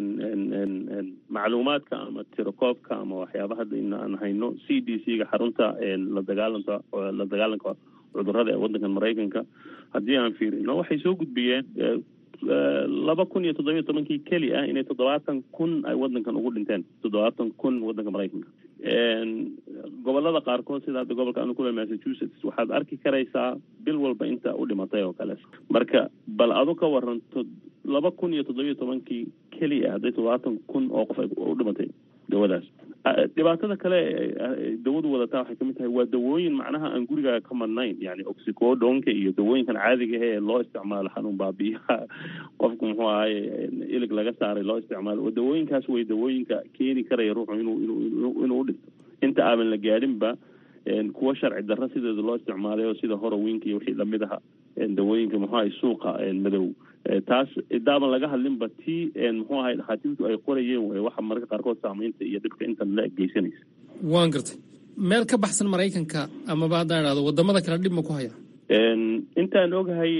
macluumaadka ama tirakoobka ama waxyaaba hadda in aan hayno c d c ga xarunta la dagaalanka la dagaalanka cudurada ee waddankan maraykanka haddii aan fiirino waxay soo gudbiyeen laba kun iyo toddobiyo tobankii keli ah inay toddobaatan kun ay waddankan ugu dhinteen toddobaatan kun waddanka maraykanka gobolada qaarkood sida hadda gobolka anu kule massachusetts waxaad arki karaysaa bil walba inta u dhimatay oo kale marka bal adu ka waranto laba kun iyo toddobiyo tobankii keli ah hadday toddobaatan kun oo qof ay u dhimatay dawadaas dhibaatada kale dawadu wadataa waxay kamid tahay waa dawooyin macnaha aan gurigaaga ka madnayn yani oxicodonka iyo dawooyinkan caadiga ee loo isticmaalo xanuun baabiyaha qofku muxuu ahaye ilig laga saaray loo isticmaalo dawooyinkaas way dawooyinka keeni karaya ruuxu inuu inuu inuu udhinto inta aaban la gaadhinba kuwa sharci darro sideeda loo isticmaalay oo sida horowinka iyo wixii lamid aha dawooyinka muxuu ahay suuqa madow taas idaaban laga hadlinba tii muxuu ahay dhakhaatiirtu ay qorayeen way waxa mararka qaarkood saamaynta iyo dhibka intan la geysanaysa waan gartay meel ka baxsan maraykanka amaba haddaan idhahdo wadamada kale dhib ma ku haya intaan ogahay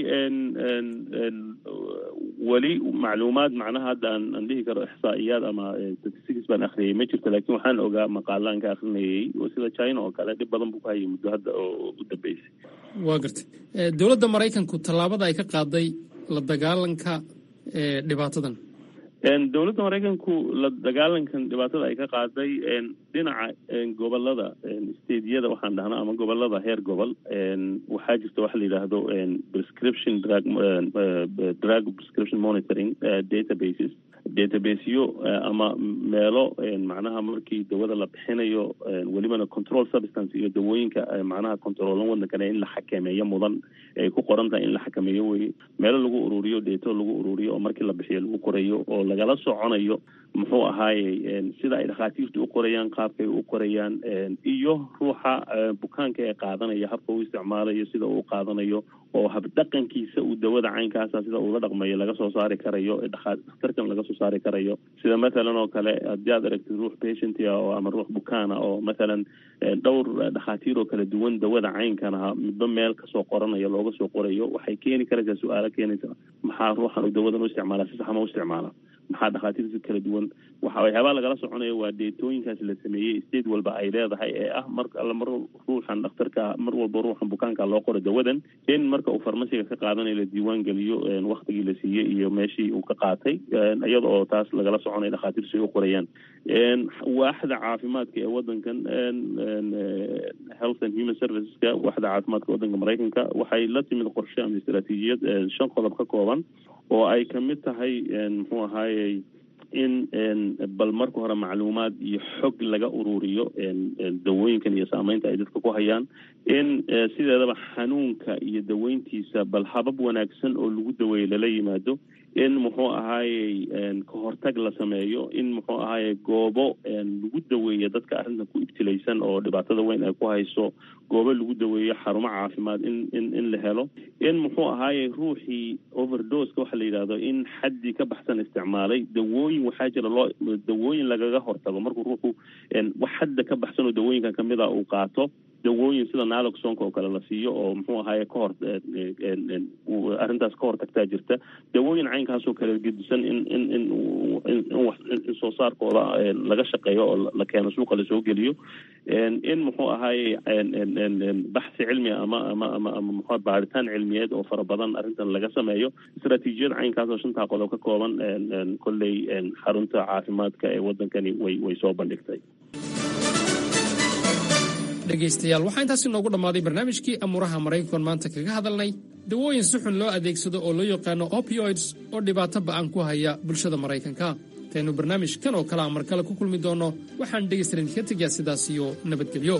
weli macluumaad macnaha hadda aan aan dhihi karo ixsaa'iyaad ama statistics baan akhriyay ma jirto laakiin waxaan ogaa maqaalaan ka akrinayay oo sida china oo kale dhib badan buu ku hayay muddo hadda oo u dambeysay waa gartay dowladda maraykanku tallaabada ay ka qaaday la dagaalanka dhibaatadan dowladda maraykanku la dagaalankan dhibaatada ay ka qaaday dhinaca gobolada stadiyada waxaan dhahnaa ama gobolada heer gobol waxaa jirta waxa la yidhaahdo prescription drug drug prescription monitoring databases databaseyo ama meelo macnaha markii dawada la bixinayo welibana control substance iyo dawooyinka macnaha controolan waddankane in la xakameeyo mudan ay ku qoran tahay in la xakameeyo weye meelo lagu ururiyo deeto lagu ururiyo oo markii la bixiyo lagu qorayo oo lagala soconayo muxuu ahaaye sida ay dhakhaatiirtu u qorayaan qaabkay u qorayaan iyo ruuxa bukaanka ee qaadanaya habka uu isticmaalayo sida uu qaadanayo oo habdhaqankiisa uu dawada caynkaasa sida uula dhaqmayo laga soo saari karayo dhakhtarkan laga soo saari karayo sida mathalan oo kale haddii aad aragtid ruux patientia oo ama ruux bukaana oo mathalan dhowr dhakhaatiir oo kala duwan dawada caynkana midba meel kasoo qoranayo looga soo qorayo waxay keeni karaysaa su-aalo keenaysa maxaa ruuxan uu dawadan u isticmaala si sax ma u isticmaala maxaa dhakhaatiirta kala duwan waxa waxyaabaa lagala soconaya waa deetooyinkaas la sameeyey state walba ay leedahay ee ah mar alla mar ruuxan dhakhtarka mar walba ruuxan bukaanka loo qoro dawadan in marka uu farmasiga ka qaadanayo la diiwaan geliyo waktigii la siiyey iyo meeshii uu ka qaatay iyada oo taas lagala soconaya dhakhaatiirtu ay u qorayaan waaxda caafimaadka ee wadankan health and human serviceska waaxda caafimaadka wadanka maraykanka waxay la timid qorshe ama istaraatiijiyad shan qodob ka kooban oo ay kamid tahay muxuu ahaayey in bal marka hore macluumaad iyo xog laga ururiyo dawooyinkan iyo saameynta ay dadka ku hayaan in sideedaba xanuunka iyo daweyntiisa bal habab wanaagsan oo lagu daweeyo lala yimaado in muxuu ahaayey kahortag la sameeyo in muxuu ahaayey goobo lagu daweeyo dadka arrintan ku ibtilaysan oo dhibaatada weyn ay ku hayso goobo lagu daweeyo xarumo caafimaad in in in la helo in muxuu ahaayey ruuxii overdoska waxa la yidhahdo in xaddii ka baxsan isticmaalay dawooyin waxaa jira loo dawooyin lagaga hortago markuu ruuxu wax xadda ka baxsan oo dawooyinkan kamid a uu qaato dawooyin sida naloxonka oo kale la siiyo oo muxuu ahaaye kahor arrintaas ka hortagtaa jirta dawooyin caynkaasoo kale gedisan in in in in soo saarkooda laga shaqeeyo oo la keeno suuqa lasoo geliyo in muxuu ahaaye baxsi cilmi ama ama ama ama muxua baaritaan cilmiyeed oo fara badan arrintan laga sameeyo istaraatiijiyad caynkaas oo shantaa qodob ka kooban kolley xarunta caafimaadka ee wadankani way way soo bandhigtay dhegaystayaal waxaa intaas inoogu dhammaaday barnaamijkii amuuraha maraykan maanta kaga hadalnay dawooyin si xun loo adeegsado oo loo yaqaano opioids oo dhibaato ba'an ku haya bulshada maraykanka intaynu barnaamijkan oo kale a mar kale ku kulmi doonno waxaan dhegaystalan idinka tegayaa sidaas iyo nabadgelyo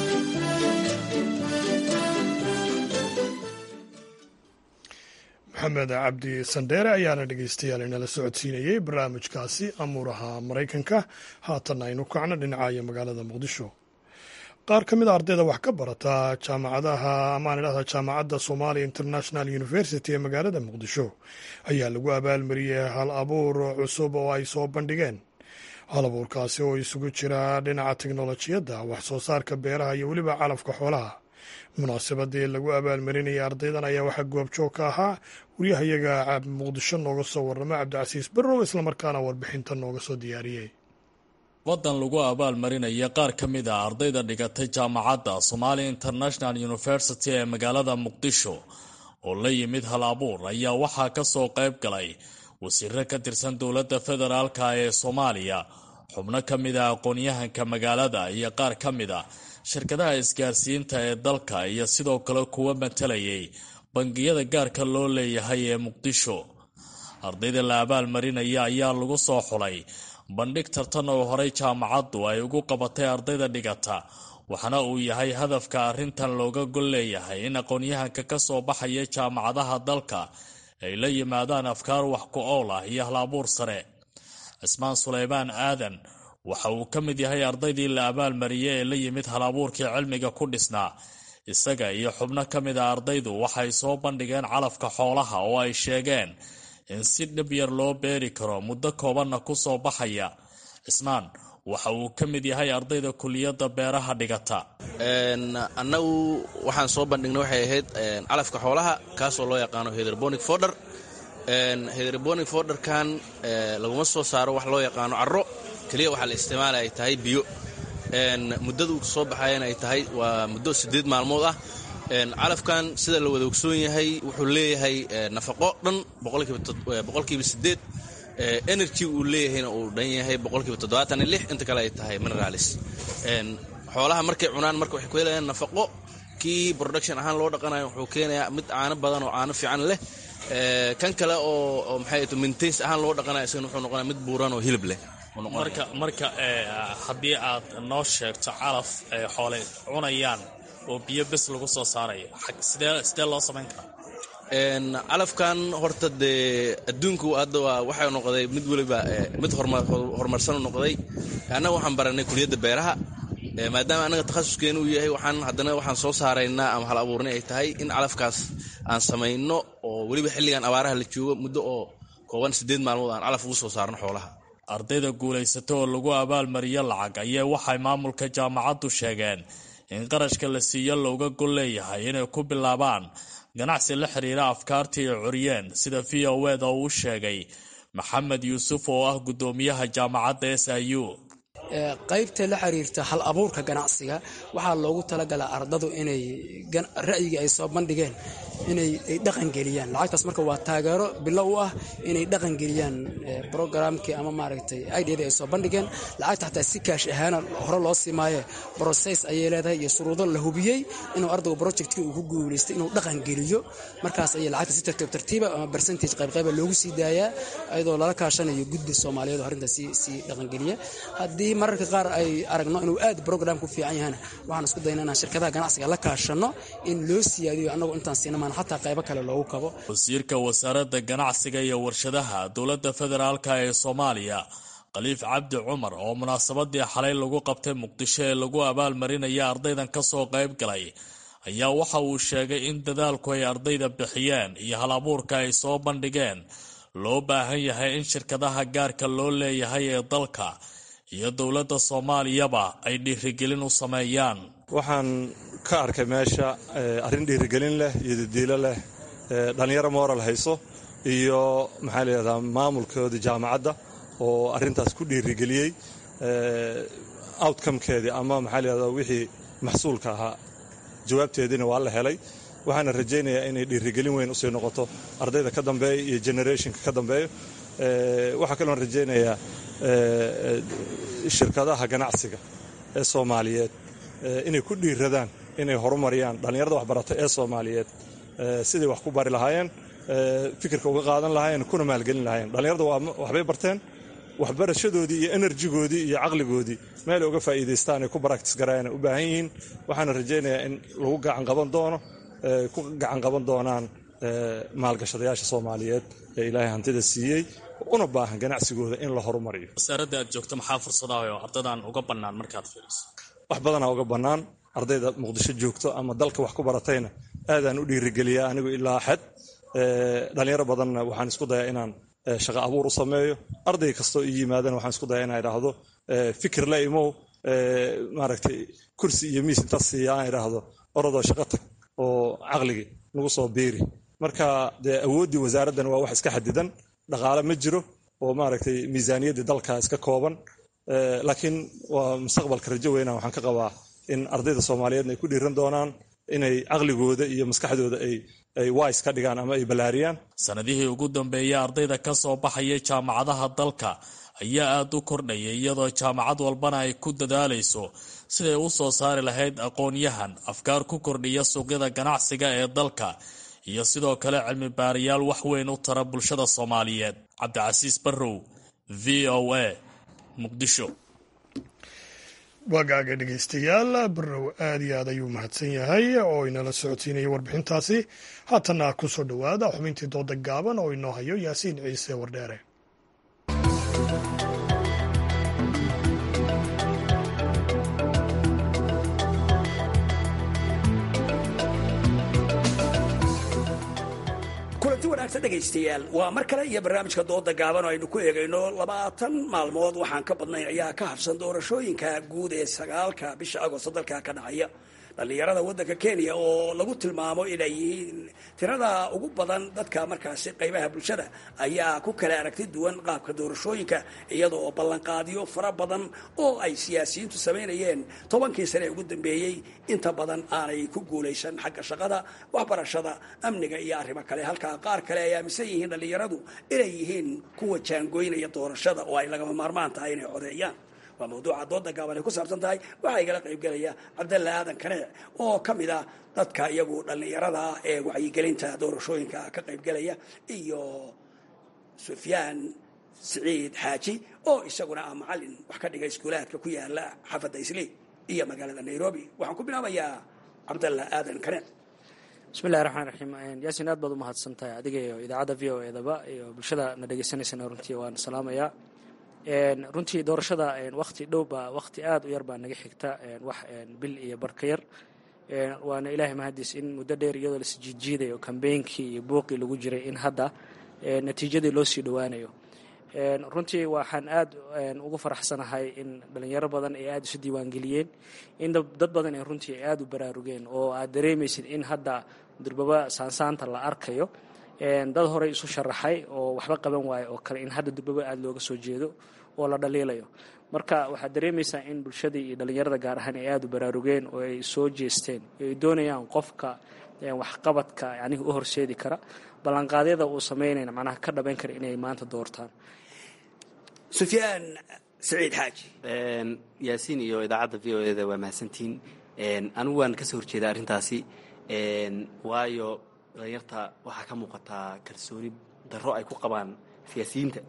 maxamed cabdi sandheere ayaana dhegaystayaal inala socodsiinayey barnaamijkaasi amuuraha maraykanka haatanna aynu kacno dhinacayo magaalada muqdisho qaar ka mid a ardayda wax ka barata jaamacadaha amaan idhahda jaamacadda somalia international university ee magaalada muqdisho ayaa lagu abaalmariyey hal abuur cusub oo ay soo bandhigeen hal abuurkaasi oo isugu jira dhinaca teknolojiyadda wax soo saarka beeraha iyo weliba calafka xoolaha munaasabadii lagu abaalmarinayay ardaydan ayaa waxaa goobjoog ka ahaa waryahayaga muqdisho nooga soo warrama cabdicasiis barrow islamarkaana warbixinta nooga soo diyaariyey waddan lagu abaalmarinaya qaar ka mid a ardayda dhigatay jaamacadda somalia international university ee magaalada muqdisho oo la yimid hal abuur ayaa waxaa ka soo qayb galay wasiiro ka tirsan dowladda federaalka ee soomaaliya xubno ka mid a aqoon-yahanka magaalada iyo qaar ka mid a shirkadaha isgaarsiinta ee dalka iyo sidoo kale kuwa matalayay bangiyada gaarka loo leeyahay ee muqdisho ardayda la abaalmarinaya ayaa lagu soo xulay bandhig tartan oo horey jaamacaddu ay ugu qabatay ardayda dhigata waxaana uu yahay hadafka arrintan looga gol leeyahay in aqoon-yahanka ka soo baxaya jaamacadaha dalka ay la yimaadaan afkaar wax ku ool ah iyo hal-abuur sare cismaan suleymaan aadan waxa uu ka mid yahay ardaydii la abaalmariyey ee la yimid hal-abuurkii cilmiga ku dhisnaa isaga iyo xubno ka mid a ardaydu waxay soo bandhigeen calafka xoolaha oo ay sheegeen in si dhib yar loo beeri karo muddo koobanna ku soo baxaya cismaan waxa uu ka mid yahay ardayda kuliyadda beeraha dhigata annagu waxaan soo bandhignay waxay ahayd calafka xoolaha kaasoo loo yaqaano hederbonic forder hederbonic forderkan laguma soo saaro wax loo yaqaano carro keliya waxaa la isticmaala ay tahay biyo muddadu soo baxayan ay tahay waa muddo siddeed maalmood ah calafkan sida la wada ogsoon yahay wuxuu leeyahay nafaqo dhan boqolkiiba sideed energy uu leeyahayna uu dhan yahay boqolkiiba toddobaatan iyo lix inta kale ay tahay mineralis xoolaha markay cunaan marka waxay ku helayaan nafaqo kii production ahaan loo dhaqanayo wuxuu keenayaa mid caano badan oo caano fiican leh kan kale oo maxay to maintains ahaan loo dhaqanayo isagana wuxuu noqonaya mid buuran oo hilib leh marka marka haddii aad noo sheegto calaf ay xoole cunayaan oo biyo bes lagu soo saarayo sidee sidee loo samayn karaa calafkan horta dee adduunku hadda waa waxay noqday mid weliba mid horumarsan noqday annaga waxaan baranay kuliyadda beeraha maadaama annaga takhasuskeenu uu yahay waxaan haddana waxaan soo saaraynaa ama hal abuurnay ay tahay in calafkaas aan samayno oo weliba xilligan abaaraha la joogo muddo oo kooban siddeed maalmood aan calaf ugu soo saarno xoolaha ardayda guulaysata oo lagu abaalmariyo lacag ayaa waxay maamulka jaamacaddu sheegeen in qarashka la siiyo looga gol leeyahay inay ku bilaabaan ganacsi la xiriira afkaartii ay curiyeen sida v o eda uu sheegay maxamed yuusuf oo ah guddoomiyaha jaamacadda s i u qaybta la xiriirta hal abuurka ganacsiga waxaa loogu talagalaa ardadu inay ra'yigii ay soo bandhigeen inay dhaqangeliyaan lacagtaas marka waa taageero bilow u ah inay dhaqangeliyaan brogramkii ama maaragtay idadii ay soo bandhigeen lacagta xataa si kaash ahaana hore loo sii maaye brocess ayay leedahay iyo shuruudo la hubiyey inuu ardaygu projectkii uu ku guulaystay inuu dhaqangeliyo markaas ayay lacagta si tartiib tartiiba ama percentage qaybqayba loogu sii daayaa iyadoo lala kaashanayo guddi soomaaliyeed oo arrintaas sii dhaqangeliya haddii mararka qaar ay aragno inuu aad brogram ku fiican yahana waxaan isku dayna inaan shirkadaha ganacsiga la kaashano in loo siyaadiyo annagu intaan siinamaan xataa qaybo kale loogu kabo wasiirka wasaaradda ganacsiga iyo warshadaha dowladda federaalka ee soomaaliya khaliif cabdi cumar oo munaasabadii xalay lagu qabtay muqdisho ee lagu abaalmarinaya ardaydan ka soo qayb galay ayaa waxa uu sheegay in dadaalku ay ardayda bixiyeen iyo hal abuurka ay soo bandhigeen loo baahan yahay in shirkadaha gaarka loo leeyahay ee dalka iyo dowladda soomaaliyaba ay dhiirigelin u sameeyaan waxaan ka arkay meesha arrin dhiirigelin leh iyo dadiilo leh dhallinyaro moral hayso iyo maxaa layihahdaa maamulkoodii jaamacadda oo arrintaas ku dhiirigeliyey outcomekeedii ama maxaa layihahdaa wixii maxsuulka ahaa jawaabteediina waa la helay waxaana rajaynayaa inay dhiirigelin weyn usii noqoto ardayda ka dambeeya iyo generationka ka dambeeyo waxaa kaloon rajaynayaa shirkadaha ganacsiga ee soomaaliyeed inay ku dhiiradaan inay horumariyaan dhallinyarada waxbarata ee soomaaliyeed siday wax ku bari lahaayeen fikirka uga qaadan lahaayeen kuna maalgelin lahaayeen dhallinyarada waxbay barteen waxbarashadoodii iyo enerjigoodii iyo caqligoodii meel uga faa'iidaystaan ay ku baraktis garaayaan u baahan yihiin waxaana rajaynayaa in lagu gacan qaban doono ku gacan qaban doonaan maalgashadayaasha soomaaliyeed ee ilaahay hantida siiyey una baahan ganacsigooda in la horumariyo wasaaradda aad joogto maxaa fursadaha oo ardadan uga bannaan markaad fiiriso wax badanaa uga bannaan ardayda muqdisho joogto ama dalka wax ku baratayna aadaan u dhiirigeliyaa anigu ilaa xad dhallinyaro badanna waxaan isku dayaa inaan shaqa abuur u sameeyo arday kastoo ii yimaadana waxaan isku dayaa inaan idhaahdo fikir la imow maaragtay kursi iyo miis intaas siiya aan idhaahdo orodoo shaqo tag oo caqligii nagu soo biiri marka dee awooddii wasaaraddan waa wax iska xadidan dhaqaale ma jiro oo maaragtay miisaaniyaddii dalka iska kooban laakiin waa mustaqbalka rajo weyna waxaan ka qabaa in ardayda soomaaliyeedna ay ku dhiiran doonaan inay caqligooda iyo maskaxdooda ay wise ka dhigaan ama ay ballaariyaan sanadihii ugu dambeeyey ardayda ka soo baxaya jaamacadaha dalka ayaa aad u kordhaya iyadoo jaamacad walbana ay ku dadaalayso siday u soo saari lahayd aqoon-yahan afkaar ku kordhiya suuqyada ganacsiga ee dalka iyo sidoo kale cilmi baarayaal wax weyn u tara bulshada soomaaliyeed cabdicasiis barrow v o a muqdisho waagaaga dhegaystayaal barrow aad iyo aad ayuu mahadsan yahay oo inala socodsiinaya warbixintaasi haatanna ku soo dhowaada xubintii dooda gaaban oo inoo hayo yaasiin ciise wardheere kulanti wanaagsan dhegaystayaal waa mar kale iyo barnaamijka dooda gaaban oo aynu ku eegayno labaatan maalmood waxaan ka badnayn ayaa ka habsan doorashooyinka guud ee sagaalka bisha agosto dalka ka dhacaya dhallinyarada waddanka kenya oo lagu tilmaamo inay yihiin tirada ugu badan dadka markaasi qaybaha bulshada ayaa ku kala aragti duwan qaabka doorashooyinka iyada oo ballanqaadyo fara badan oo ay siyaasiyiintu samaynayeen tobankii sane ee ugu dambeeyey inta badan aanay ku guulaysan xagga shaqada waxbarashada amniga iyo arrimo kale halkaa qaar kale ay aaminsan yihiin dhallinyaradu inay yihiin kuwa jaangoynaya doorashada oo ay lagama maarmaan tahay inay codeeyaan waa mawduuca dooda gaaban ay ku saabsan tahay waxaa igala qaybgelaya cabdalla aadan kaneec oo ka mid ah dadka iyagu dhallinyarada ee wacyigelinta doorashooyinka ka qaybgelaya iyo sufyaan siciid xaaji oo isaguna ah macalin wax ka dhiga iskuulaadka ku yaala xaafadda islii iyo magaalada nairobi waxaan ku bilaabayaa cabdalla aadan kaneec bismillahi raxmaan raxiim yaasin aad baad u mahadsan tahay adiga iyo idaacadda v o edaba iyo bulshada na dhegeysaneysana runtii waan salaamayaa runtii doorashada wakti dhowba wakti aad u yar baa naga xigta wax bil iyo barka yar waana ilaahay mahadiis in muddo dheer iyadoo lasi jiidjiidayo kambeynkii iyo buuqii lagu jiray in hadda natiijadii loo sii dhowaanayo runtii waxaan aad ugu faraxsanahay in dhalinyaro badan ay aada isu diiwaangeliyeen in dad badan ay runtii ay aada u baraarugeen oo aad dareemaysid in hadda durbaba saansaanta la arkayo dad horey isu sharaxay oo waxba qaban waayo oo kale in hadda durbaba aada looga soo jeedo oo la dhaliilayo marka waxaad dareemaysaa in bulshadii iyo dhalinyarada gaar ahaan ay aada u baraarugeen oo ay soo jeesteen ay doonayaan qofka waxqabadka yanihi u horseedi kara ballanqaadyada uu sameynayna macnaha ka dhabayn kara inay maanta doortaan sufyaan saciid xaaji yaasiin iyo idaacadda v o eda waa mahadsantihiin anigu waan kasoo horjeeda arrintaasi waayo dhalinyarta waxaa ka muuqataa kalsooni darro ay ku qabaan siyaasiyiinta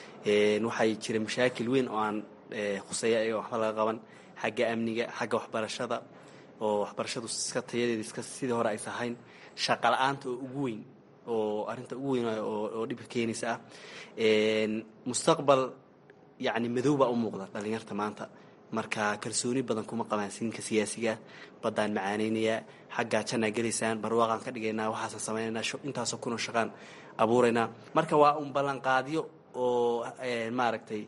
waxay jira mashaakil weyn oo aan khuseeya ayaga waxba laga qaban xagga amniga xagga waxbarashada oo waxbarashadu iska tayadeeda iska sidii hore aysa ahayn shaqa la-aanta oo ugu weyn oo arrinta ugu weyn oo dhibka keenaysa ah mustaqbal yacni madow baa u muuqda dhalinyarta maanta marka kalsooni badan kuma qabaan siinka siyaasiga baddaan macaaneynayaa xaggaa jannaa gelaysaan barwaaqaan ka dhigaynaa waxaasaan samaynaynaa intaasoo kuna shaqaan abuuraynaa marka waa un ballanqaadyo oo maaragtay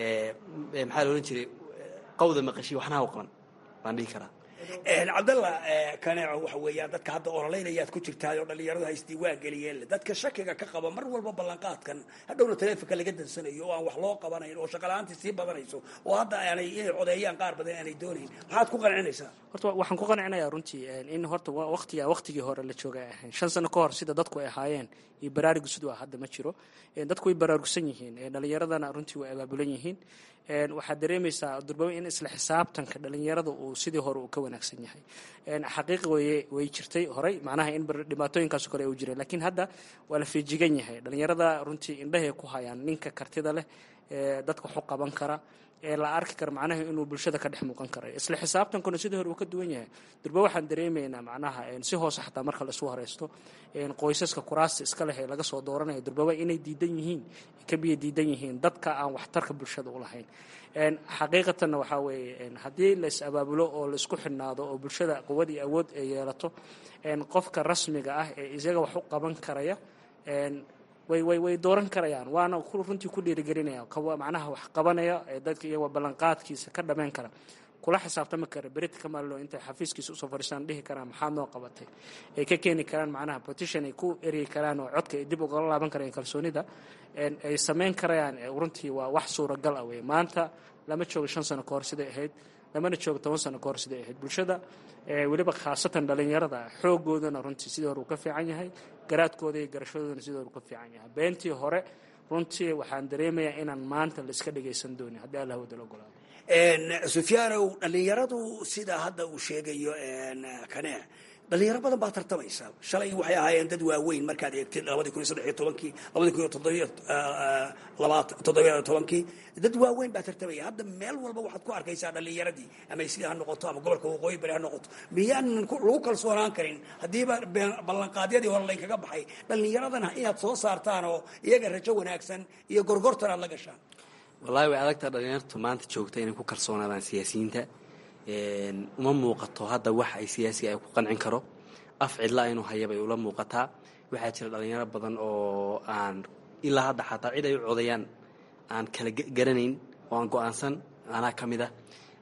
maxaa la odhan jiray qawda maqashiy waxnaha u qaban baan dhihi karaa cabdalla kaneeco waxa weeyaan dadka hadda ololaynayaad ku jirtaay oo dhallinyaradu ha isdiiwaan geliyeen dadka shakiga ka qaba mar walba ballanqaadkan hadhowna taleefonka laga dansanayo oo aan wax loo qabanayn oo shaqala-aantii sii badanayso oo hadda aanay inay codeeyaan qaar badan aanay doonayn maxaad ku qancinaysaa horta waxaan ku qancinayaa runtii in horta waqtiga waqtigii hore la joogay ahayn shan sano ka hor sida dadku ay ahaayeen iyo baraarugu siduu ah hadda ma jiro dadku way baraarugsan yihiin dhalinyaradana runtii way abaabulan yihiin waxaad dareemaysaa durbaba in isla xisaabtanka dhalinyarada uu sidii hore uu ka wanaagsan yahay xaqiiqi weye way jirtay horey macnaha in dhibaatooyinkaaso kale u jireen laakiin hadda waa la feejigan yahay dhalinyarada runtii indhahay ku hayaan ninka kartida leh dadka waxu qaban kara ee la arki kara macnaha inuu bulshada ka dhex muuqan karayo isla xisaabtankuna sidii hore uu ka duwan yahay durba waxaan dareemaynaa macnaha si hoose xataa marka la isu horeysto qoysaska kuraasta iska leh ee laga soo dooranaya durbaba inay diidan yihiin ka biyo diidan yihiin dadka aan waxtarka bulshada u lahayn xaqiiqatanna waxaa weeye haddii la is abaabulo oo la isku xidhnaado oo bulshada quwad iyo awood ay yeelato qofka rasmiga ah ee isaga wax u qaban karaya way way way dooran karayaan waana runtii ku dhiirigelinaya macnaha wax qabanaya ee dadka iyagoo ballanqaadkiisa ka dhammayn kara kula xisaabtami kara berit kamallo intay xafiiskiisa usoo fadhiistaan dhihi karaan maxaad noo qabatay ay ka keeni karaan macnaha petition ay ku eryi karaan oo codka ay dib ugala laaban karayaan kalsoonida ay samayn karayaan runtii waa wax suuragal ah wey maanta lama joogo shan sano ka hor siday ahayd lamana joogo toban sano ka hor siday ahayd bulshada weliba khaasatan dhalinyarada xoogoodana runtii sidii hore uu ka fiican yahay garaadkooda iyo garashadoodana sidii hore uu ka fiican yahay beentii hore runtii waxaan dareemayaa inaan maanta la iska dhagaysan doonin haddii allah wadala ogolaado sufyaanow dhallinyaradu sida hadda uu sheegayo kanee dhalinyaro badan baa tartamaysa shalay waxay ahaayeen dad waaweyn markaad eegtid labadii kun iyo saddex iyo tobankii labadii kun iyo toddobiyo labaatan toddobiyo tobankii dad waaweyn baa tartamaya hadda meel walba waxaad ku arkaysaa dhalinyaradii ama sida ha noqoto ama gobolka waqooyi bari ha noqoto miyaanan lagu kalsoonaan karin haddiiba ballanqaadyadii hore laynkaga baxay dhalinyaradana inaad soo saartaan oo iyaga rajo wanaagsan iyo gorgortan aad la gashaan wallaahi way adagtaa dhalinyartu maanta joogta inay ku kalsoonaadaan siyaasiyiinta uma muuqato hadda wax ay siyaasiga ay ku qancin karo af cidla inuu hayabay ula muuqataa waxaa jira dhalinyaro badan oo aan ilaa hadda xataa cid ay u codayaan aan kala garanayn oo aan go-aansan anaa ka mid ah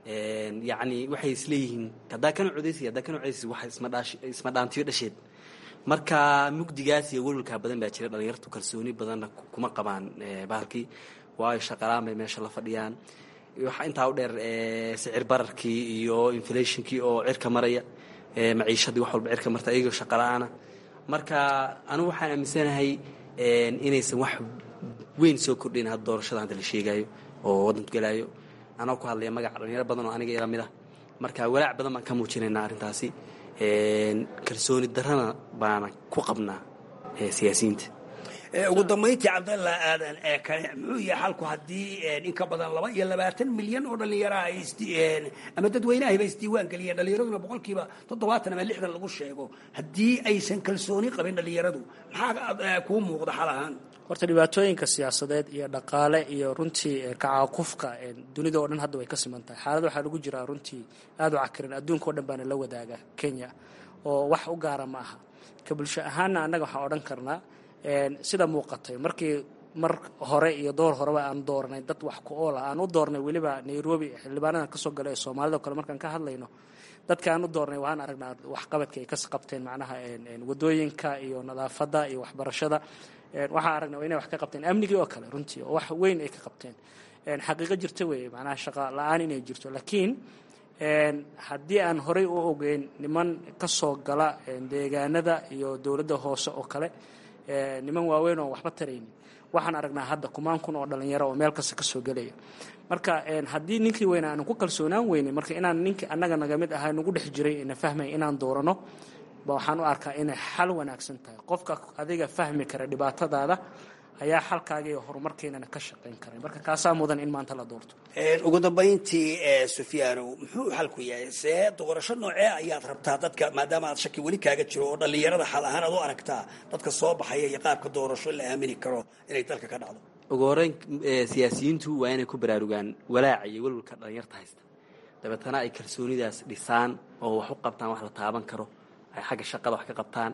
yacni waxay isleeyihiin haddaa kana codaysi haddaa kana codaysi wax isma dhaantiyo dhasheed marka mugdigaas iyo welwalkaa badan baa jira dhalinyartu kalsooni badanna kuma qabaan bahalkii waayo shaqalaan bay meesha la fadhiyaan waxaa intaa u dheer sicir bararkii iyo inflationkii oo cirka maraya maciishadii wax walba cirka marta iyagoo shaqala-aana marka anigu waxaan aaminsanahay inaysan wax weyn soo kordhayn hadda doorashada hadda la sheegayo oo waddanku gelaayo anoo ku hadlaya magaca dhalinyaro badan oo aniga ila mid ah marka walaac badan baan ka muujinaynaa arrintaasi kalsooni darrana baana ku qabnaa siyaasiyiinta ugu dambayntii cabdalla aadan ee kale muxuu yahay xalku haddii in ka badan laba iyo labaatan milyan oo dhallinyara ay ama dadweynahiba isdiiwaan geliyeen dhallinyaraduna boqolkiiba toddobaatan ama lixdan lagu sheego haddii aysan kalsooni qabin dhallinyaradu maxaa kuu muuqda xal ahaan horta dhibaatooyinka siyaasadeed iyo dhaqaale iyo runtii kacaakufka dunida oo dhan hadda way ka siman tahay xaalad waxaa lagu jiraa runtii aada u cakiran adduunka o dhan baana la wadaaga kenya oo wax u gaara ma aha ka bulsho ahaanna annaga waxaan odhan karnaa sida muuqatay markii mar hore iyo door horeba aan doornay dad wax ku oola aan u doornay weliba nairobi xildhibaanadan kasoo gala ee soomaalida o kale markaan ka hadlayno dadka aan u doornay waan aragnaa waxqabadka ay ka qabteen macnaha wadooyinka iyo nadaafadda iyo waxbarashada waxaan aragnaa inay wax ka qabteen amnigii oo kale runtii oo wax weyn ay ka qabteen xaqiiqo jirta weeye macnaha shaqa la-aan inay jirto laakiin haddii aan horey u ogeyn niman ka soo gala deegaanada iyo dowladda hoose oo kale niman waaweyn oo waxba taraynin waxaan aragnaa hadda kumaan kun oo dhalinyaro oo meel kasta ka soo gelaya marka haddii ninkii weyna aanu ku kalsoonaan weynin marka inaan ninkii annaga naga mid ahaa nagu dhex jiray na fahmay inaan doorano ba waxaan u arkaa inay xal wanaagsan tahay qofka adiga fahmi kara dhibaatadaada ayaa xalkaaga iyo horumarkeenana ka shaqayn karay marka kaasaa mudan in maanta la doorto ugu dambayntii sufyaanow muxuu xalku yahay see doorasho noocee ayaad rabtaa dadka maadaama aad shaki weli kaaga jiro oo dhallinyarada xal ahaan aad u aragtaa dadka soo baxaya iyo qaabka doorasho la aamini karo inay dalka ka dhacdo ugu horeyn siyaasiyiintu waa inay ku baraarugaan walaaca iyo welwalka dhallinyarta haysta dabeetana ay kalsoonidaas dhisaan oo wax u qabtaan wax la taaban karo ay xagga shaqada wax ka qabtaan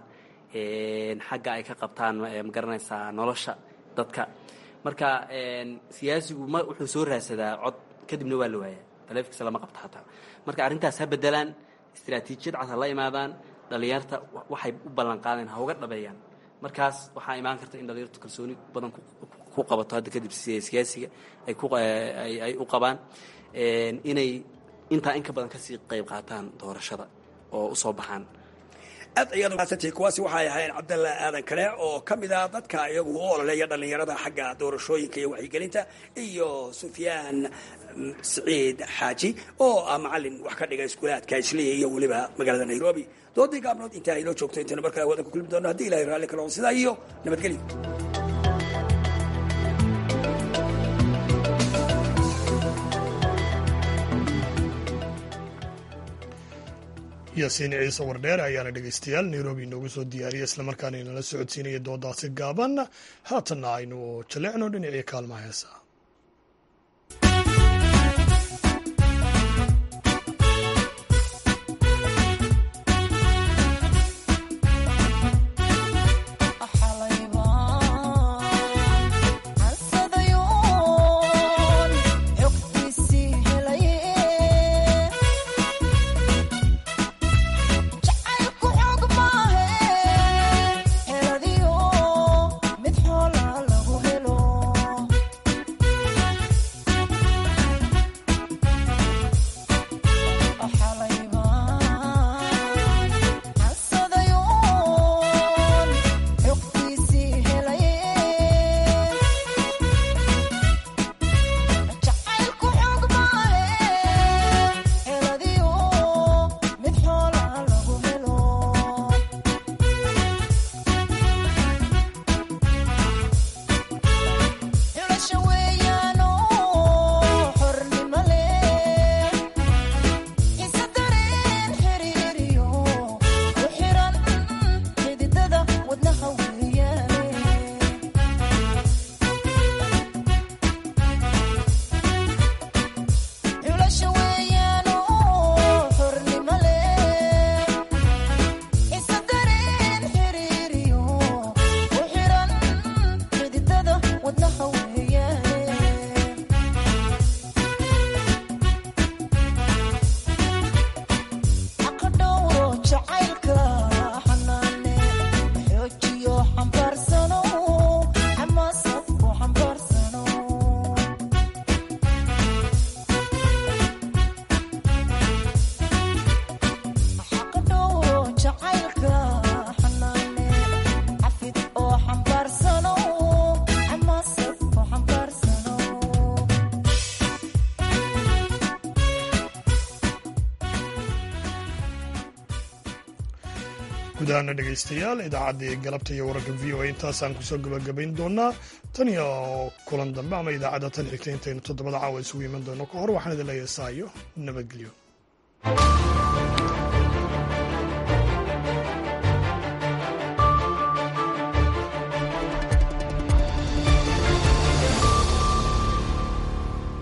xagga ay ka qabtaan magaranaysaa nolosha dadka marka siyaasigu ma wuxuu soo raadsadaa cod kadibna waa la waayaa taleefikiisa lama qabto xataa marka arrintaas ha bedelaan istiraatiijiyad cad ha la imaadaan dhallinyarta waxay u ballan qaadeen ha uga dhabeeyaan markaas waxaa imaan karta in dhallinyartu kalsooni badan ku qabato hadda kadib siyaasiga ay u qabaan inay intaa in ka badan kasii qayb qaataan doorashada oo u soo baxaan aad ayaad umaadsantihi kuwaasi waxay ahayn cabdalla aadan kale oo ka mid ah dadka iyagu u ololeeya dhallinyarada xagga doorashooyinka iyo waxyigelinta iyo sufyaan siciid xaaji oo ah macalin wax ka dhiga iskuulaadka isliya iyo weliba magaalada nairobi doodii gaabnood intaa inoo joogto intaynu markale wadanka kulmi doono haddii ilahay raalli kalo sidaa iyo nabadgelyo yaasiin ciise wardheer ayaana dhegeystayaal nairobi inoogu soo diyaariyay islamarkaana inala socodsiinaya doodaasi gaaban haatanna aynu jaleecno dhinacii kaalmaha heesa Heladiyo mid xoola lagu helo gudahaana dhegaystayaal idaacaddii galabta iyo wararka v o a intaasaan kusoo gabagabayn doonaa tan iyo kulan dambe ama idaacadda tan xigta intaynu toddobada caawa isugu iman doono ka hor waxaan idin leeyahay saayo nabadgelyo